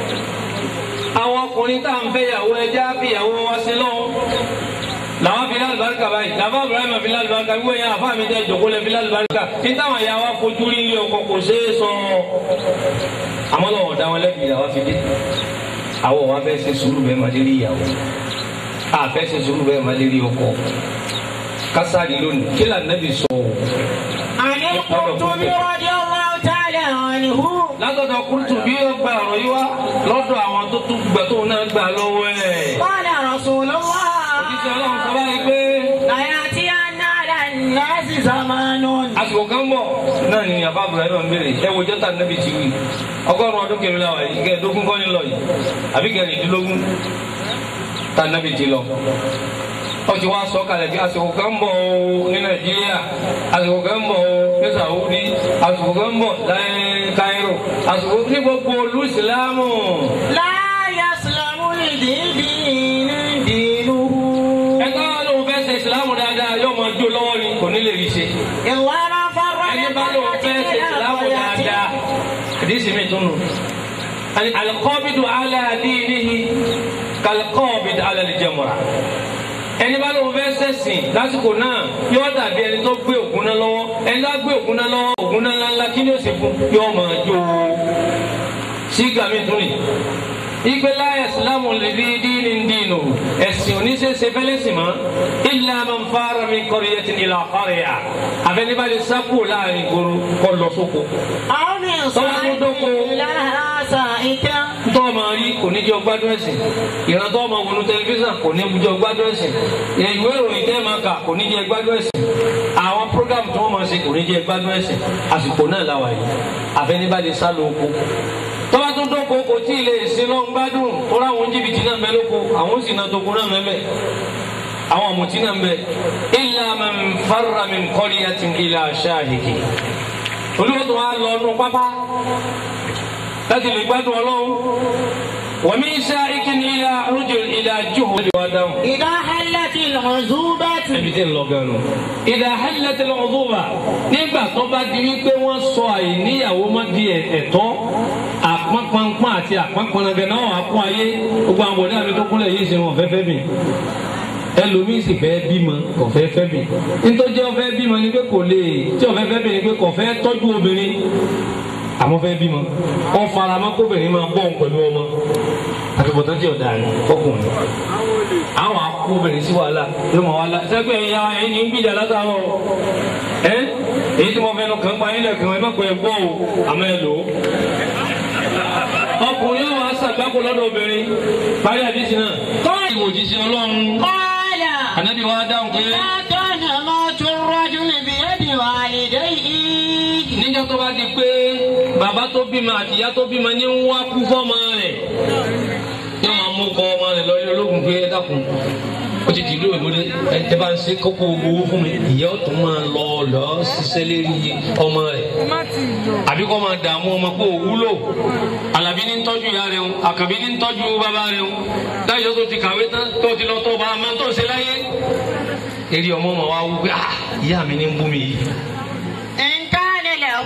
àwọn ọkùnrin tá à ń fẹ́ yàwó ẹja fi yàwó wá sí lọ. làwọn fi lálùbáríkà báyìí làwọn Ibrahim fi lálùbáríkà wíwọ yẹn àfa mi tẹ jòkó lẹ fi lálùbáríkà kí táwọn ìyá wa fojú rí ilé ọkọ kò ṣeé sọ. àmọ́ lọ́wọ́ ọ̀dà wọn lẹ́bi ìyàwó fi dé. àwọn wa fẹ́ ṣe sùúrù bẹ́ẹ̀ máa lérí ìyàwó. a fẹ́ ṣe sùúrù bẹ́ẹ̀ máa lérí ọkọ. kásárì lónìí kí lànàbì sọ o.
عن القرطبي رضي الله تعالى عنه
látọ̀dọ̀ kúrútù bí ó gba ọ̀rọ̀ yìí wá lọ́dọ̀ àwọn tó tún gbà tó náà gbà lọ́wọ́ ẹ̀.
قال رسول الله
òjíṣẹ́ ọlọ́run sọ báyìí pé
ليأتين على الناس زمان
àsìkò kan bọ̀ náà ni àbá Ibrahim ń béèrè ẹ wo jọ́tà nẹ́bí ti wí ọgọ́rùn-ún ọdún kẹrin la wà yìí kẹẹ̀ẹ́dógún kọ́ ní lọ yìí àbí kẹrìndínlógún tá nẹ́bí ti lọ. wọ́n ti wá sọ kalẹ̀ bí àsìkò kan bọ̀ o ní Nàìjíríà àsìkò kan bọ̀ o ní Saudi àsìkò kan bọ̀ láyé Cairo àsìkò ní gbogbo olú ìsìlámù.
لا يسلم الدين دينه
ẹgbẹ́ wa lóun fẹ́ ṣe ìsìlámù dáadáa yóò máa jó lọ́wọ́ ni kò ní lè rí ṣe.
إلا من فرق
ẹni bá lóun fẹ́ ṣe ìsìlámù dáadáa àdìsí mi tún nù. alikọ́bìdù aláàdínìhì kalikọ́bìdù alàlìjẹmọ̀ra. ẹni bá lóun fẹ́ ṣẹ̀sìn lásìkò náà yóò dàbí ẹni tó gbé ògùn náà lọ́wọ́ ẹni tó gbé ògùn náà lọ́wọ́ ògùn náà ńláńlá kí ni ó sì fún yóò máa jó sígà mi tún nì ìgbélá ìsìlámù lèbi díìnì dínú ẹ̀sìn oníṣẹ́ṣe fẹ́lẹ́sìn mọ́ ilà máa ń fara mi kọ́rí yẹn ti ní ilà ọ̀rẹ́ yà àfẹnibàlẹ̀ sákò láàrin ìgboro kọ́ lọ sóko.
أو من صائب لها سائكا
tó o máa rí kò ní jẹ́ ọgbádùn ẹ̀sìn ìran tó o máa wọnú tẹlifíṣàn kò ní jẹ́ ọgbádùn ẹ̀sìn ìwé ìròyìn tẹ́ ẹ máa kà kò ní jẹ́ ọgbádùn ẹ̀sìn àwọn prógámù tó wọ́n máa ṣe kò ní jẹ́ ọgbádùn ẹ̀sìn àsìkò náà làwà yìí àfẹnibàlẹ̀ sá lọ oko tọ́ba tó dọ́kọ kò tí ì lè ṣe lọ ń gbádùn tó ráwọn jìbìtì náà mẹ́ lóko àwọn sì náà tó kó náà mẹ́mẹ́ àwọn ọ̀mùtí náà ń bẹ illa man farra min qaryatin ila shahiki olúwo tó wá lọ nù pápá láti lè gbádùn ọlọ́run wa min shahikin ila rujul ila juhud lè wá dáhùn.
إذا حلت العزوبة
ẹbí tẹ́ ń lọ gan nù. idha hallat al-'udhuba nígbà tó bá di wípé wọ́n sọ àìníyàwó má di ẹ̀tọ́ àpọ́npọ́npọ́n àti àpọ́npọ́nagẹ náà wà kún ayé gbogbo àwọn bọ̀dé àmì tó kúnlẹ̀ yìí ṣe wọn fẹ́ fẹ́ mi ẹlòmíín sì fẹ́ bímọ kò fẹ́ fẹ́ mi nítorí ọfẹ́ bímọ ni pé kò lè tí ọfẹ́ fẹ́ mi ni pé kò fẹ́ tọ́jú obìnrin àmọ́ fẹ́ bímọ wọn fara mọ́ kóbìnrin máa bọ̀ pẹ̀lú ọmọ àtúbọ̀tán tí ọ̀dà ni fọkùnrin àwọn akóbìnrin sí wàhálà ló mọ̀ wàhálà sẹ́gbẹ́ ẹ̀yà ẹ̀yìn ń gbìjà látàárọ̀ ẹ́ èyí tí mo fẹ́ lọ kàn pa yín lẹ́kàn ẹ̀ mọ̀pẹ́ gbọ́ o àmọ́ ẹ lò ó. ọkùnrin yóò wá sàgbákò lọ́dọ̀ obìnrin parí àdìsí náà. kọ́ọ̀lì òjíṣẹ́ ọlọ́run
قال
ànábì wa dáhùn pé
لا كان موت الرجل بيد والديه
níjọ́ tó bá di pé bàbá tó bímọ àti ìyá tó bímọ ní ń wá kú fọ́mọ rẹ̀ yóò máa mú kọ ọmọ rẹ̀ lọ ilé ológun pé ẹ dákun ó ti dìlú ìlúdé ẹ bá ń ṣe kókó owó fún mi ìyá ọ̀tún máa lọ lọ ṣiṣẹ́ lérí ọmọ rẹ̀ àbí kọ́ máa dààmú ọmọ pé òwúlò alábí ní ń tọ́jú ìyá rẹ̀ ń àkàbí ní ń tọ́jú bàbá rẹ̀ ń láyọ̀ tó ti kàwé tán tó ti lọ tó bá a máa tó ṣe láyé eré ọmọ ọmọ wa wú pé ah ìyá mi ní ń bú mi yìí
إن كان له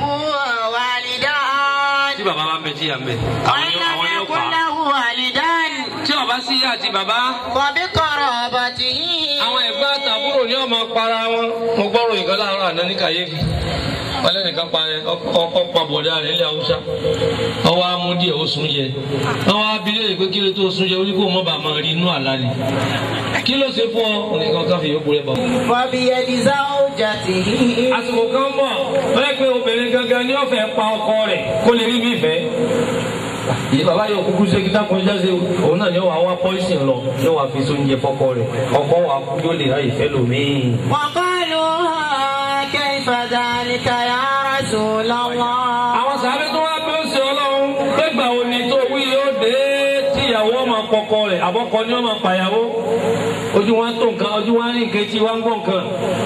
والدان
tí bàbá bá ń bẹ tí ìyá ń bẹ àwọn
وإن
yóò
لم
àwọn yóò
يكن
pa á.
له والدان
tí ó bá sí ìyá àti bàbá
فبقرابته
àwọn ẹ̀gbọ́n àtàbúrò ní ọmọ para wọn mo gbọ́rọ̀ ìkan láàárọ̀ àná ní kàyéfì wọlé nìkan pa ọkọ pa bọ̀dá rẹ̀ ilẹ̀ haúsá ọwọ́ amú díẹ̀ ó sún jẹ àwọn abilé rẹ̀ pé kí ló tó sún jẹ orí kò mọ́ bàá máa rí inú àlá ni kí ló ṣe fún ọ nìkan káfí yókù rẹ̀ bọ̀.
فبيد زوجته
àsìkò kan bọ̀ bẹ́ẹ̀ pé obìnrin gangan ni ó fẹ́ pa ọkọ rẹ̀ kó lè rí mi fẹ́ yìí bàbá yóò kúkú ṣe kí dákun jáde òun náà yóò wá wá pọ́ìsìn lọ yóò wá fi sóúnjẹ fọ́kọ rẹ̀ ọkọ wa kú yóò lè ráyè fẹ́ lòmíì.
وقالوا كيف ذلك يا رسول الله
àwọn sàbẹ tó wá bí ó ṣe ọlọ́run gbẹgbà òní tó wí yóò dé tíyàwó ọmọ kọkọ rẹ̀ àbọkọ ni ọmọ pàyàwó ojú wọn tó nǹkan ojú wọn ní nǹkan tí wọn ń gbọ́ nǹkan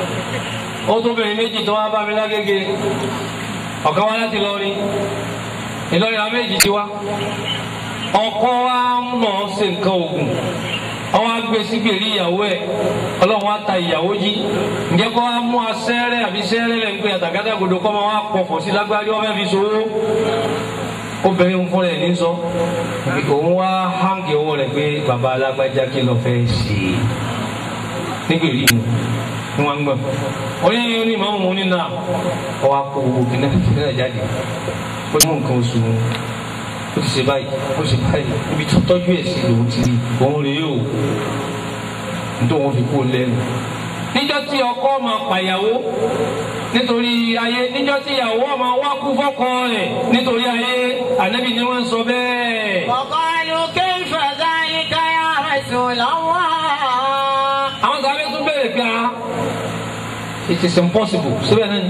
ó tó bẹ̀rẹ̀ méjì tó wá bá mi lágége ọ̀kan wá láti lọrin Ìlọrin àwọn méjì ti wá ọkọ wa ń mọ̀ ọ́ ṣe nǹkan oògùn ọwọ́ agbé sígbèrè ìyàwó ẹ̀ ọlọ́run wa ta ìyàwó jí ǹjẹ́ kọ́ wa mú asẹ́rẹ́ àbí sẹ́rẹ́ lẹ́ ń pè àtàgádàgodo kọ́ máa wá pọ̀fọ̀ sí lágbárí ọmọ fi sowó obìnrin ń fúnra ẹ̀ ní sọ òun wá háǹgì owó rẹ̀ pé bàbá alágbájá kí lọ fẹ́ ṣe nígbèrè ìmú ni wọ́n ń gbọ́ orí ní ìmọ̀ òun ní náà ọwọ́ akó owó kìnnà kìnnà jáde ó ní mú nǹkan oṣù wọn ó ti ṣe báyìí ó ṣe báyìí ibi tó tọ́jú ẹ̀ sí lòun ti rí òun rèé o nítorí wọn fi kú lẹ́nu. níjọ́ tí ọkọ máa pàyàwó nítorí ayé níjọ́ tí ìyàwó máa wá kú fọ́kọ rẹ̀ nítorí ayé ànábì ni wọ́n ń sọ bẹ́ẹ̀.
وقالوا كيف ذلك يا رسول الله
àwọn sábẹ́ tún bẹ̀rẹ̀ pé a it is impossible síbẹ̀ náà ni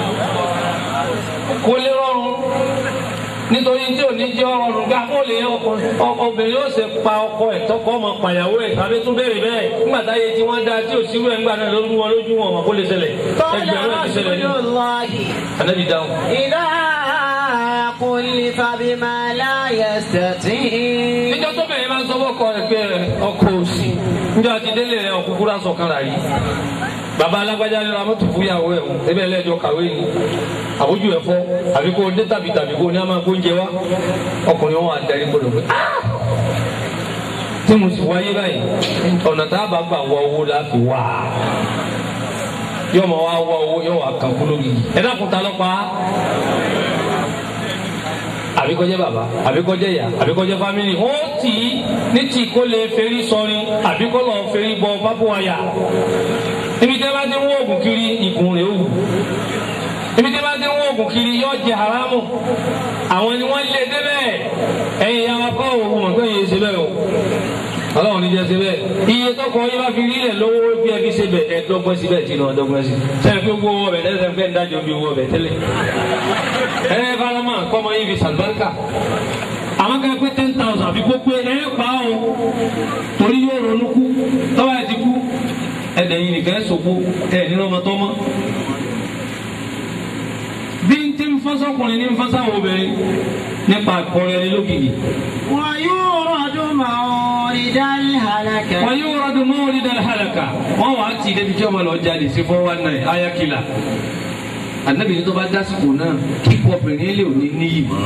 kò lè rọrùn nítorí tí ò ní jẹ́ ọrùn gbà ó lè obìnrin ó ṣe pa ọkọ ẹ̀ tọkọ ọmọ pàyàwó ẹ̀ tàbí tún béèrè bẹ́ẹ̀ nígbà táyé tí wọ́n dá tí ò síwú ẹ̀ ńgbà náà ló mú wọn lójú wọn kó lè ṣẹlẹ̀
قال
ẹgbẹ̀rún ẹ̀ ti ṣẹlẹ̀ ní
رسول الله
ànábì dáhùn.
إذا كلف بما لا يستطيع
níjọ́ tó bẹ̀rẹ̀ máa ń sọ fọ́kọ rẹ̀ pé ọkọ òsì níjọ́ àti délé rẹ̀ ọkùnkùn rà sọ̀kan rà yìí bàbá alágbájá ní ramọ́tò fúyàwó ẹ̀ ń ẹbẹ̀ lẹ́jọ́ kàwé ni àbójú ẹ̀ fọ́ àbí kó dé tàbí tàbí kó ní a máa kó oúnjẹ wá ọkùnrin wọn àdarí gbọdọ̀ pé "Ah!" tí mo sì wáyé báyìí ọ̀nà tá a bá gbà wá owó la fi wá yóò máa wá wá owó yóò wá kàn kú lórí ẹ dákun ta lọ́pàá àbí kó jẹ́ bàbá àbí kó jẹ́ ìyá àbí kó jẹ́ fámìlì ó tì í ní tì kó lè ferí sọrin àbí kó lọ ferí bọ pápó àyà ibi tẹ́ bá ti ń wọ oògùn kiri ìkùn rẹ̀ ó wù ibi tẹ́ bá ti ń wọ oògùn kiri yọ jẹ haramu àwọn ni wọ́n lé débẹ̀ ẹ̀yin ya wa kọ́ òun mọ̀ pé yẹn ṣe bẹ́ẹ̀ o ọlọ́run ní jẹ́ ṣe bẹ́ẹ̀ iye tọkọ yín bá fi rílẹ̀ lówó bí ẹ fi ṣe bẹ̀ ẹ dọ́gbọ́n síbẹ̀ tí náà dọ́gbọ́n sí sẹ́yìn pé gbogbo owó ọbẹ̀ tẹ́lẹ̀ sẹ́yìn pé ń dájọ́ bí owó ọbẹ̀ tẹ́lẹ̀ ẹ farama kọ́mọ yín fi sàlùbáríkà àwọn kan pé ten thousand àbí kó pé ẹ pa o torí yóò ronú kú tọ́wọ́ ẹ ti kú ẹ̀dẹ̀ yìí nìkan ẹ̀ sòkò ẹ̀ nínú ọmọ tọ́mọ́ bí n ti ń fọ́sọ́kùnrin ní ń fọ́sáwọn obìnrin nípa àkọrẹ́ ẹni lókìkì.
ويورد مورد الهلكة
wọ́n yóò rọ́dún mọ́wọ́lì dá halaka wọ́n wàá tì í débi tí ọmọ lọ jáde sí fọ́ wá náà ayakila anabi tó bá dásìkò náà kíkọ obìnrin lè òní níyì mọ́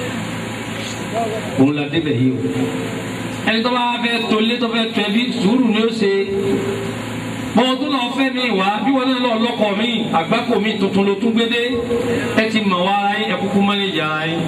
òun la débẹ̀ yìí o ẹni tó bá fẹ́ tolé tó fẹ́ tọ́ ẹbí sùúrù ni ó ṣe bọ́n tó lọ fẹ́ mi wá bí wọn náà lọ lọ́kọ̀ mi àgbákò mi tuntun ló tún gbé dé ẹ ti mọ̀ wá ara yín ẹ kúkú mọ́nẹ́jì ara yín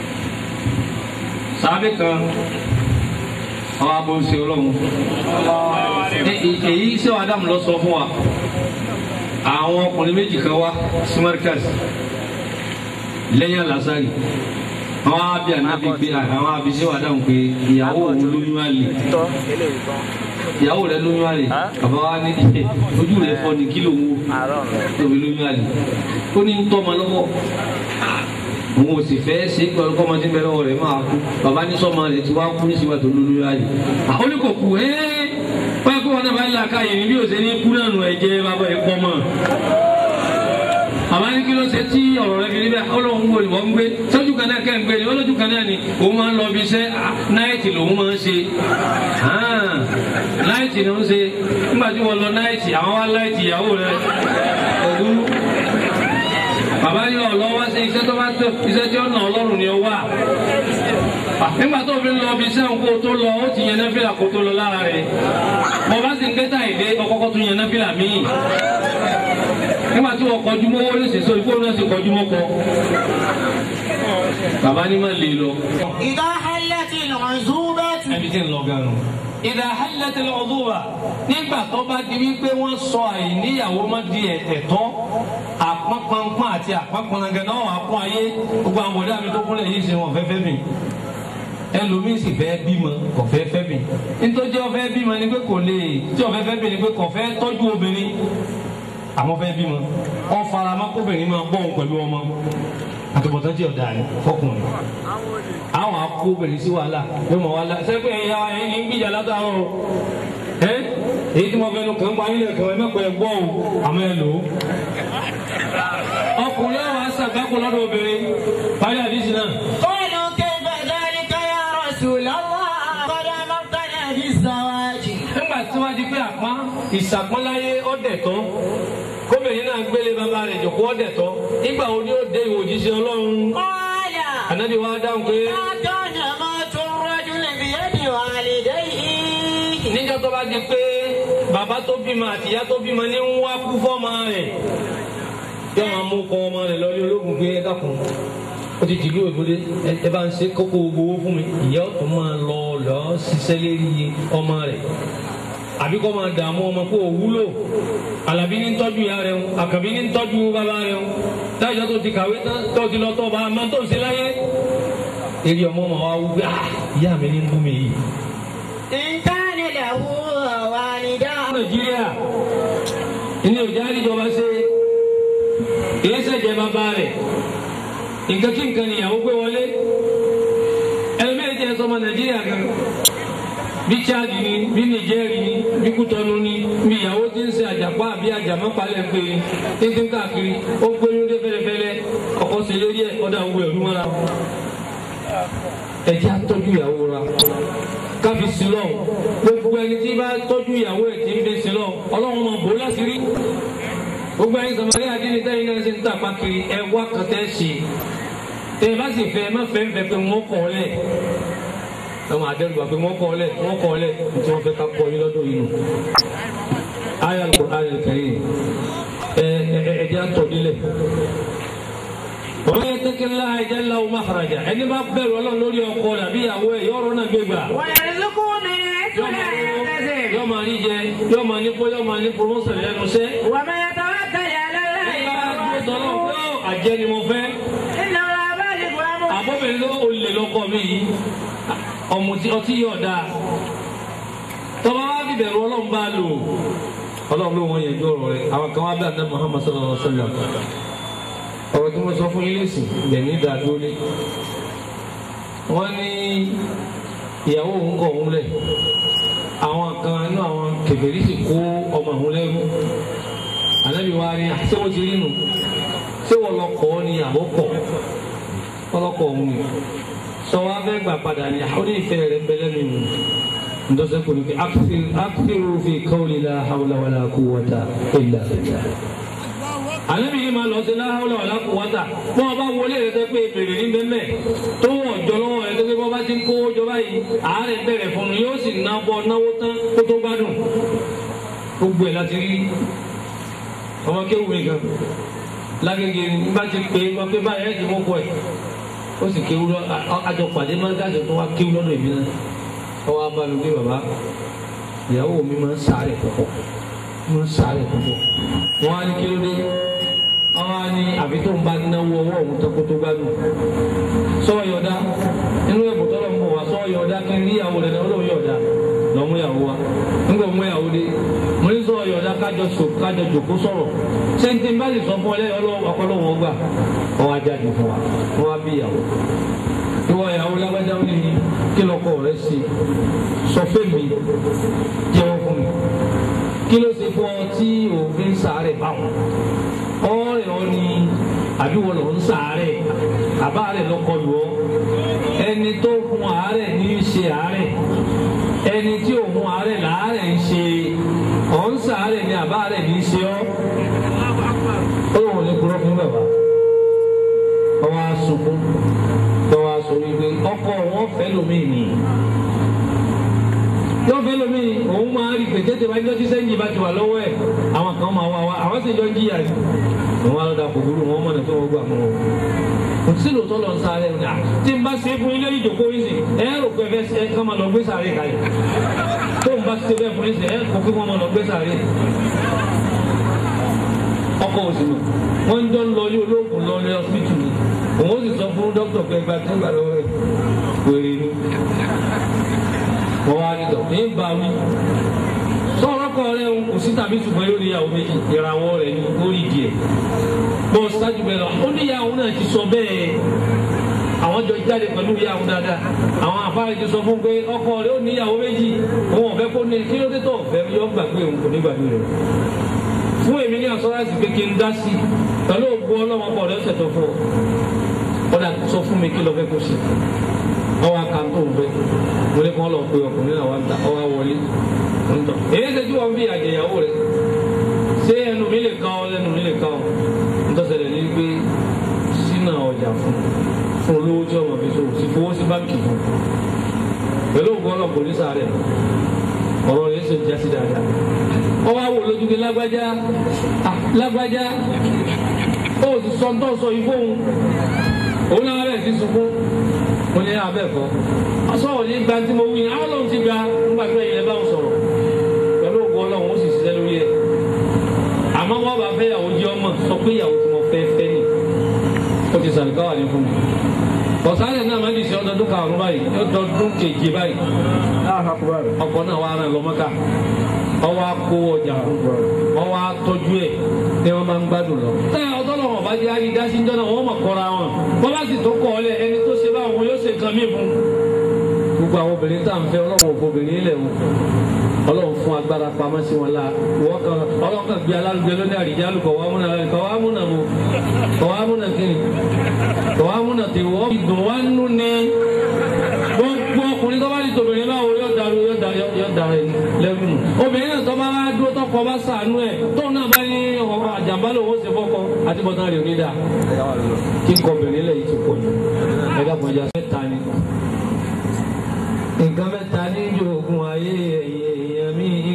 sàábì kan àwọn abọ́nsẹ ọlọ́run Ẹ- ẹ- èyí sẹ́wọ̀n Ádámù lọ sọ fún wa àwọn ọkùnrin méjì kan wá sí Markaz lẹ́yìn alásàrì àwọn abi ànábi gbé àwọn abi sẹ́wọ̀n Ádámù pé ìyàwó òun lóyún àlè ìyàwó rẹ lóyún àlè bàbá wa ní ojú rẹ fọ́ ni kí ló ń wò tóbi lóyún àlè ó ní ń tọ́mọ lọ́wọ́ òun ò sì fẹ́ ṣe é pẹ̀lú kọ́mọdé bẹ́ẹ̀ lọ́wọ́ rẹ̀ máa kú bàbá ní sọ́mọ rẹ̀ ti wá kú ní síwájú tó lórí ayé àwọn oníkò kú ẹ́ wọ́n kó wọn náà bá ń la káyè ní bí ó ṣe ní kú náà nù ẹ̀jẹ̀ bàbá ẹ̀ pọ̀ mọ́ àmọ́ ní kí ló ṣe tí ọ̀rọ̀ rẹ fi níbẹ̀ ọlọ́run wo ìwọ ń gbé sójú kan náà kẹ́ ń gbé ni olójú kan náà ni òun máa ń lọ bí iṣẹ́ náìtì lòun máa ń ṣe náìtì ló ń ṣe nígbà tí wọ́n lọ náìtì àwọn wá láìtì ìyàwó rẹ òwú bàbá ní ọ̀lọ́ wá sí iṣẹ́ tó bá tó iṣẹ́ tí ó nà ọlọ́run ni ó wà nígbà tó fi ń lọ bí iṣẹ́ òun kó tó lọ ó ti yẹn náfìlà kó tó lọ lára rẹ̀ bàbá sì ń kẹta ìdé ọkọ̀ọ̀kọ̀ tó yẹn náfìlà míì nígbà tí wọ́n kọjú mọ́ wọlé ṣèṣọ ìfowó náà sì kọjú mọ́ kọ. bàbá ní má lè lọ.
إذا حلت العزوبة
ẹbí tí ń lọ ganu. ìdá hálẹ́tẹ̀lẹ̀ ọdún wa nígbà tó bá di wípé wọ́n sọ àìníyàwó má di ẹ̀tọ́ àpọ́npọ́npọ́n àti àpọ́npọ́nagẹ́ náà wà kún ayé gbogbo àwọn ọ̀dọ́ mi tó kúnlẹ̀ yìí ṣe wọn fẹ́fẹ́ mi ẹlòmíì sì fẹ́ bímọ kò fẹ́ fẹ́ mi nítorí ọ̀fẹ́ bímọ ni pé kò lè tí ọ̀fẹ́ fẹ́ mi ni pé kò fẹ́ tọ́jú obìnrin àwọn fẹ́ bímọ wọn fara má kóbìnrin máa bọ̀ ọ́n pẹ̀lú ọmọ àtúbọ̀tán tí ọ̀dà ni fọkùnrin àwọn akóbìnrin sí wàhálà yóò mọ̀ wàhálà sẹ́pẹ̀ ẹ̀yà ẹ̀yìn ń gbìjà látàrọ̀ ẹ́ èyí tí mo fẹ́ nu kàn ń pa nílẹ̀ kan ẹ̀ mẹ́pẹ́ gbọ́ o àmọ́ ẹ lò ó. ọkùnrin àwọn aṣàgbákò lọ́dọ̀ obìnrin parí àdísì náà.
قالوا كيف ذلك يا رسول الله قد أمرتنا بالزواج
nígbà tí wọ́n di pé àpá ìṣàpọ́nláyé ọ̀dẹ̀ tán kóbìnrin náà gbélé bàbá rẹ̀ jòkó ọ̀dẹ̀ tán nígbà wo ni ó dé ìwò òjíṣẹ́ ọlọ́run
قال
ànábì wa dáhùn pé
ما كان موت الرجل بيد والديه
níjọ́ tó bá di pé bàbá tó bímọ àti ìyá tó bímọ ní ń wá kú fọ́mọ rẹ̀ yóò máa mú kọ́ ọmọ rẹ̀ lọ ní ológun gbé ẹ dákun ó ti dìlú ògbóde ẹ bá ń ṣe kókó gbowó fún mi ìyá ọ̀tún máa lọ lọ ṣiṣẹ́ lérí ọmọ rẹ̀ àbí kọ́ máa dààmú ọmọ kó o wúlò àlàbí ní tọ́jú ìyá rẹ̀ ń àkàbí ní tọ́jú bàbá rẹ̀ ń táyà tó ti kàwé tán tó ti lọ tọ́ bá a máa tó ń ṣe láyé eré ọmọ ọmọ wa wú pé ah ìyá mi ní ń bú mi yìí.
إن كان له والدان
nàìjíríà ní òjá àríjọba ṣe kìí ṣẹ̀jẹ̀ bàbá rẹ̀ nǹkan kí nǹkan nìyàwó gbé wọlé ẹlẹ́mẹ̀ẹ́ jẹ́ sọmọ nàìjíríà kan bí chad ni bí nìjẹ́rì ni bí kútọ́nu ni bí ìyàwó tí ń ṣe àjàpá àbí àjàmọ́palẹ̀ ń pè é tí ń ti ń káàkiri ó gbóyún dé fẹ́lẹ́fẹ́lẹ́ ọkọ sí lórí ẹ̀ ọ̀dà òwú ẹ̀rú mọ́ra ẹ̀jẹ̀ àtọ́jú ìyàwó ra kábi sílọ̀ gbogbo ẹni tí bá tọ́jú ìyàwó ẹ̀ tí ń bẹ sílọ̀ ọlọ́run máa bò ó láṣìírí gbogbo ẹni sọmọdé àdínní tẹ́yìn náà ṣe ń tà pákiri ẹ wá kan tẹ́ ṣe tẹ́ ẹ bá sì fẹ́ ẹ má fẹ́ ń fẹ́ pé wọ́n kọ́ ọ lẹ̀ àwọn àdẹ́rùbà pé wọ́n kọ́ ọ lẹ̀ wọ́n kọ́ ọ lẹ̀ tí wọ́n fẹ́ ká kọ́ yín lọ́dọ̀ yìí nù. ayé Al-Qur'an al-Karim ẹ ẹ ẹ jẹ́ àtọ̀dílẹ̀ wọ́n yẹ tẹ́kẹ́ ńlá ẹ̀jẹ̀ ńlá ọmọ àfàràjà ẹni bá bẹ̀rù ọlọ́run lórí ọkọ rẹ̀ àbí ìyàwó ẹ̀ yọ̀ọ̀rọ̀ náà gbé gbà
ويرزقه من حيث لا يحتسب
yọ máa rí jẹ yọ máa ní kó yọ máa ní promotion lẹ́nu iṣẹ́.
ومن يتوكل على الله
nígbà tó tọ́lọ́ pé ó àjẹ́ ni mo fẹ́
إنه لا بالغ أمره
àbọ̀bìnrin ló olè lọ́kọ mi yìí ọmọ tí ọtí yọ̀ dáa tọ́ba wá fi bẹ̀rù ọlọ́run bá lò ọlọ́run ló wọ́n yẹn jọ ọ̀rọ̀ rẹ̀ àwọn kan wá bẹ̀ àdá Muhammad sallallahu alaihi wa sallam ọ̀rọ̀ tí mo sọ fún yín lẹ́sìn bẹ̀ ní ìdádúró wọ́n ní ìyàwó òun kọ̀ òun lẹ̀ àwọn kan inú àwọn kèfèrí sì kó ọmọ òun lẹ́rú ànábì wa ni ṣé wọ́n ti rí nù ṣé wọ́n lọ kọ́ ni àbọ̀ kọ̀ wọ́n lọ kọ̀ òun ni sọ wá fẹ́ gbà padà ni àwọn onífẹ́ rẹ̀ bẹ́lẹ́ mi nù ntọ́sẹ̀ kò ní kí akérò fi qawli la hawla wala quwwata illa billah ànábì yìí máa lọ sí la hawla wala quwwata bọ́n ọba wọlé rẹ̀ tẹ́ pé bèrè ní bẹ́ẹ̀ tó wọ̀ jọ lọ́wọ́ rẹ̀ tẹ́ pé bọ́n bá ti ń kó jọba yìí àárẹ̀ bẹ̀rẹ̀ fún un yóò sì ná bọ́ náwó tán kó tó gbádùn gbogbo ẹ̀ láti rí ọmọ kéwù mi gan lágége ní bá ti pè é wọn pé báyìí ẹ̀ ti mú kọ ẹ̀ ó sì kéwù lọ àjọ pàdé máa ń dájọ tó wá kéwù lọ́dọ̀ ìbí náà ọwọ́ abálùgbé bàbá ìyàwó mi máa ń sáré púpọ̀ máa ń sáré púpọ̀ wọn á ní kí ló dé wọn á ní àbí tó ń bá náwó ọwọ́ òun tó kó tó gbádùn sọ́wọ́ yọ̀dá inú ẹ̀bùn tọ́lọ̀ ń bọ̀ wá sọ́wọ́ yọ̀dá kí n rí ìyàwó rẹ̀ náà ó lóun yọ̀dá lọ mú ìyàwó wa nígbà mú ìyàwó dé mo ní sọ̀rọ̀ yọ̀ọ̀dá kájọ sọ kájọ jòkó sọ̀rọ̀ sẹ́ńtì bá lè sọ fún ọ lẹ́yìn ọlọ́wọ́ ọpọlọ́wọ́ gbà wọ́n á jáde fún wa wọ́n á bí ìyàwó ìwọ ìyàwó lágbájá ó ní kí lọkọ rẹ ṣe sọ fẹmi jẹ́wọ́ fún mi kí ló ṣe fún ọ tí òfin sàárẹ̀ báwọn ọ̀rẹ́ ọ ni àbí wọn lọ ń sàárẹ̀ àbá rẹ lọkọ lù ọ ẹni tó fún àárẹ̀ ní í ṣe àárẹ̀ ẹni tí ò fún àárẹ̀ làárẹ̀ ń ṣe ọ̀ ń sàárẹ̀ ni àbá rẹ̀ ní í ṣe ọ́ ó lóun ò ní kúrọ́ fún bàbá ọwọ́ asùnkún tọ́wọ́ aṣọ wípé ọkọ wọn fẹ́ lómi ni yóò fẹ́ lómi òun máa rí pé tètè wájú tí sẹ́yìn bá ti wà lọ́wọ́ ẹ̀ àwọn kan máa wá wá àwọn sì jọ ń jìyà ni àwọn alọ́dà kòkòrò wọn mọ̀nà tó wọ́n gbà mọ́ wọn. kò sí lóòótọ́ lọ ń sáré ní à tí n bá ṣe fún ilé ìjòkó yìí sì ẹ rò pé ẹ fẹ́ kọ́ máa lọ gbé sáré kalẹ̀ tó n bá ṣe bẹ́ẹ̀ fún yìí sì ẹ kò kí wọ́n máa lọ gbé sáré ọkọ̀ òsì nù wọ́n ń jọ ń lọ ilé olóògùn lọ ilé ọsibítù ni òun ó sì sọ fún dókítà pé ẹgbàá tí ń gbà lọ́wọ́ ẹ̀ wèrè ni wọ́n wá nílò ní bá wí. sọ̀rọ̀ kọ́ rẹ̀ ń kò sí tàbí ṣùgbọ́n yóò níyàwó méjì ìràwọ̀ rẹ̀ ní orí díẹ̀. bọ́ sáájú bẹ́ẹ̀ lọ ó níyàwó náà ti sọ bẹ́ẹ̀ àwọn jọ jáde pẹ̀lú ìyàwó dáadáa àwọn àfáàrí ti sọ fún pé ọkọ rẹ̀ ó níyàwó méjì òun ọ̀fẹ́ kó ní kí ló dé tó ọ̀fẹ́ yọ gbàgbé òun kò ní gbàgbé rẹ̀ fún èmi ní asọ́ráàsì pé kí n dá sí pẹ̀lú ògbó ọlọ́wọ́n pọ̀ lọ́sẹ̀ tó fún ọ ọ̀dà sọ fún mi kí lọ fẹ́ kó ṣe ọwọ́ akántó ń fẹ́ mo ní kí wọ́n lọ pe ọkùnrin náà wá ń ta ọwọ́ wọlé ń tọ̀ èyí ṣe tí wọ́n fi àjẹyàwó rẹ̀ ṣé ẹnu mi lè kàn ọ́ lẹ́nu mi lè kàn ọ́ ń tọ́sẹ̀lẹ̀ ní pé sínú ọjà fún fún olówó tí ọmọ fi so sì fowó sí báńkì fún pẹ̀lú ògbó ọlọ́pọ̀ ní sáré ọ̀rọ̀ rẹ̀ ṣe jásí dáadáa ọwọ́ àwò lójú pé lágbájá lágbájá ó sì sọ tó sọ yìí fóun òun náà rẹ̀ ti sunkún mo ní abẹ́ẹ̀kọ́ asọ́wọ́ ní gba tí mo wí ní àwọn lòun ti gba nígbà tó ẹ̀yìn lẹ́bàá sọ̀rọ̀ pẹ̀lú ògùn ọlọ́run ó sì ṣiṣẹ́ lórí ẹ̀ àmọ́ wọ́n bá fẹ́ ìyàwó jẹ́ ọmọ sọ pé ìyàwó tí mo fẹ́ fẹ́ nì ó ti sàlùkọ́ wà ní fún mi ọ̀sálẹ̀ náà máa ń dìṣẹ́ ọdọọdún karùn-ún báyìí ọdọọdún keje báyìí ọkọ̀ náà wà rán lọ́mọ́ká ọwọ́ akó ọjà ọwọ́ atọ́jú ẹ̀ ni wọ́n máa ń gbádùn lọ. táyà ọtọ́lọ́wọ̀n bá jẹ́ ayé dásí jọ́nà wọ́n mọ̀ kọ́ra wọn wọ́n bá sì tó kọ́ ọ lẹ̀ ẹni tó ṣe báwọn yóò ṣe nǹkan mí fún. gbogbo àwọn obìnrin tá à ń fẹ́ ọlọ́run òfò obìnrin ilẹ̀ wọn ọlọ́run fún agbára pamọ́ sí wọn la wọ́n kan ọlọ́run kan gbé alálùgbé lóní àrídí alùpọ̀ wàá múnà lálẹ́ kọ́ wàá múnà mo kọ́ wàá múnà kíni kọ́ wàá múnà tí wọ́n dùn wá nú ni gbogbo ọkùnrin tó bá di tòbìnrin báwo yóò darí yóò darí yóò darí lẹ́rù nù obìnrin náà tó bá wá dúró tọkọ bá sànú ẹ̀ tóun náà bá ní ọkọ àjàmbá lòun ó ṣe fọkọ àti bọ́tán rẹ̀ ò ní dà kí n kọ obìnrin lẹ̀ yìí ti pọ̀ jù ẹ̀dá kan jà mẹ́ta ni nǹkan mẹ́ta ní ìjọ ogun ayé ẹ̀yìn èèyàn mi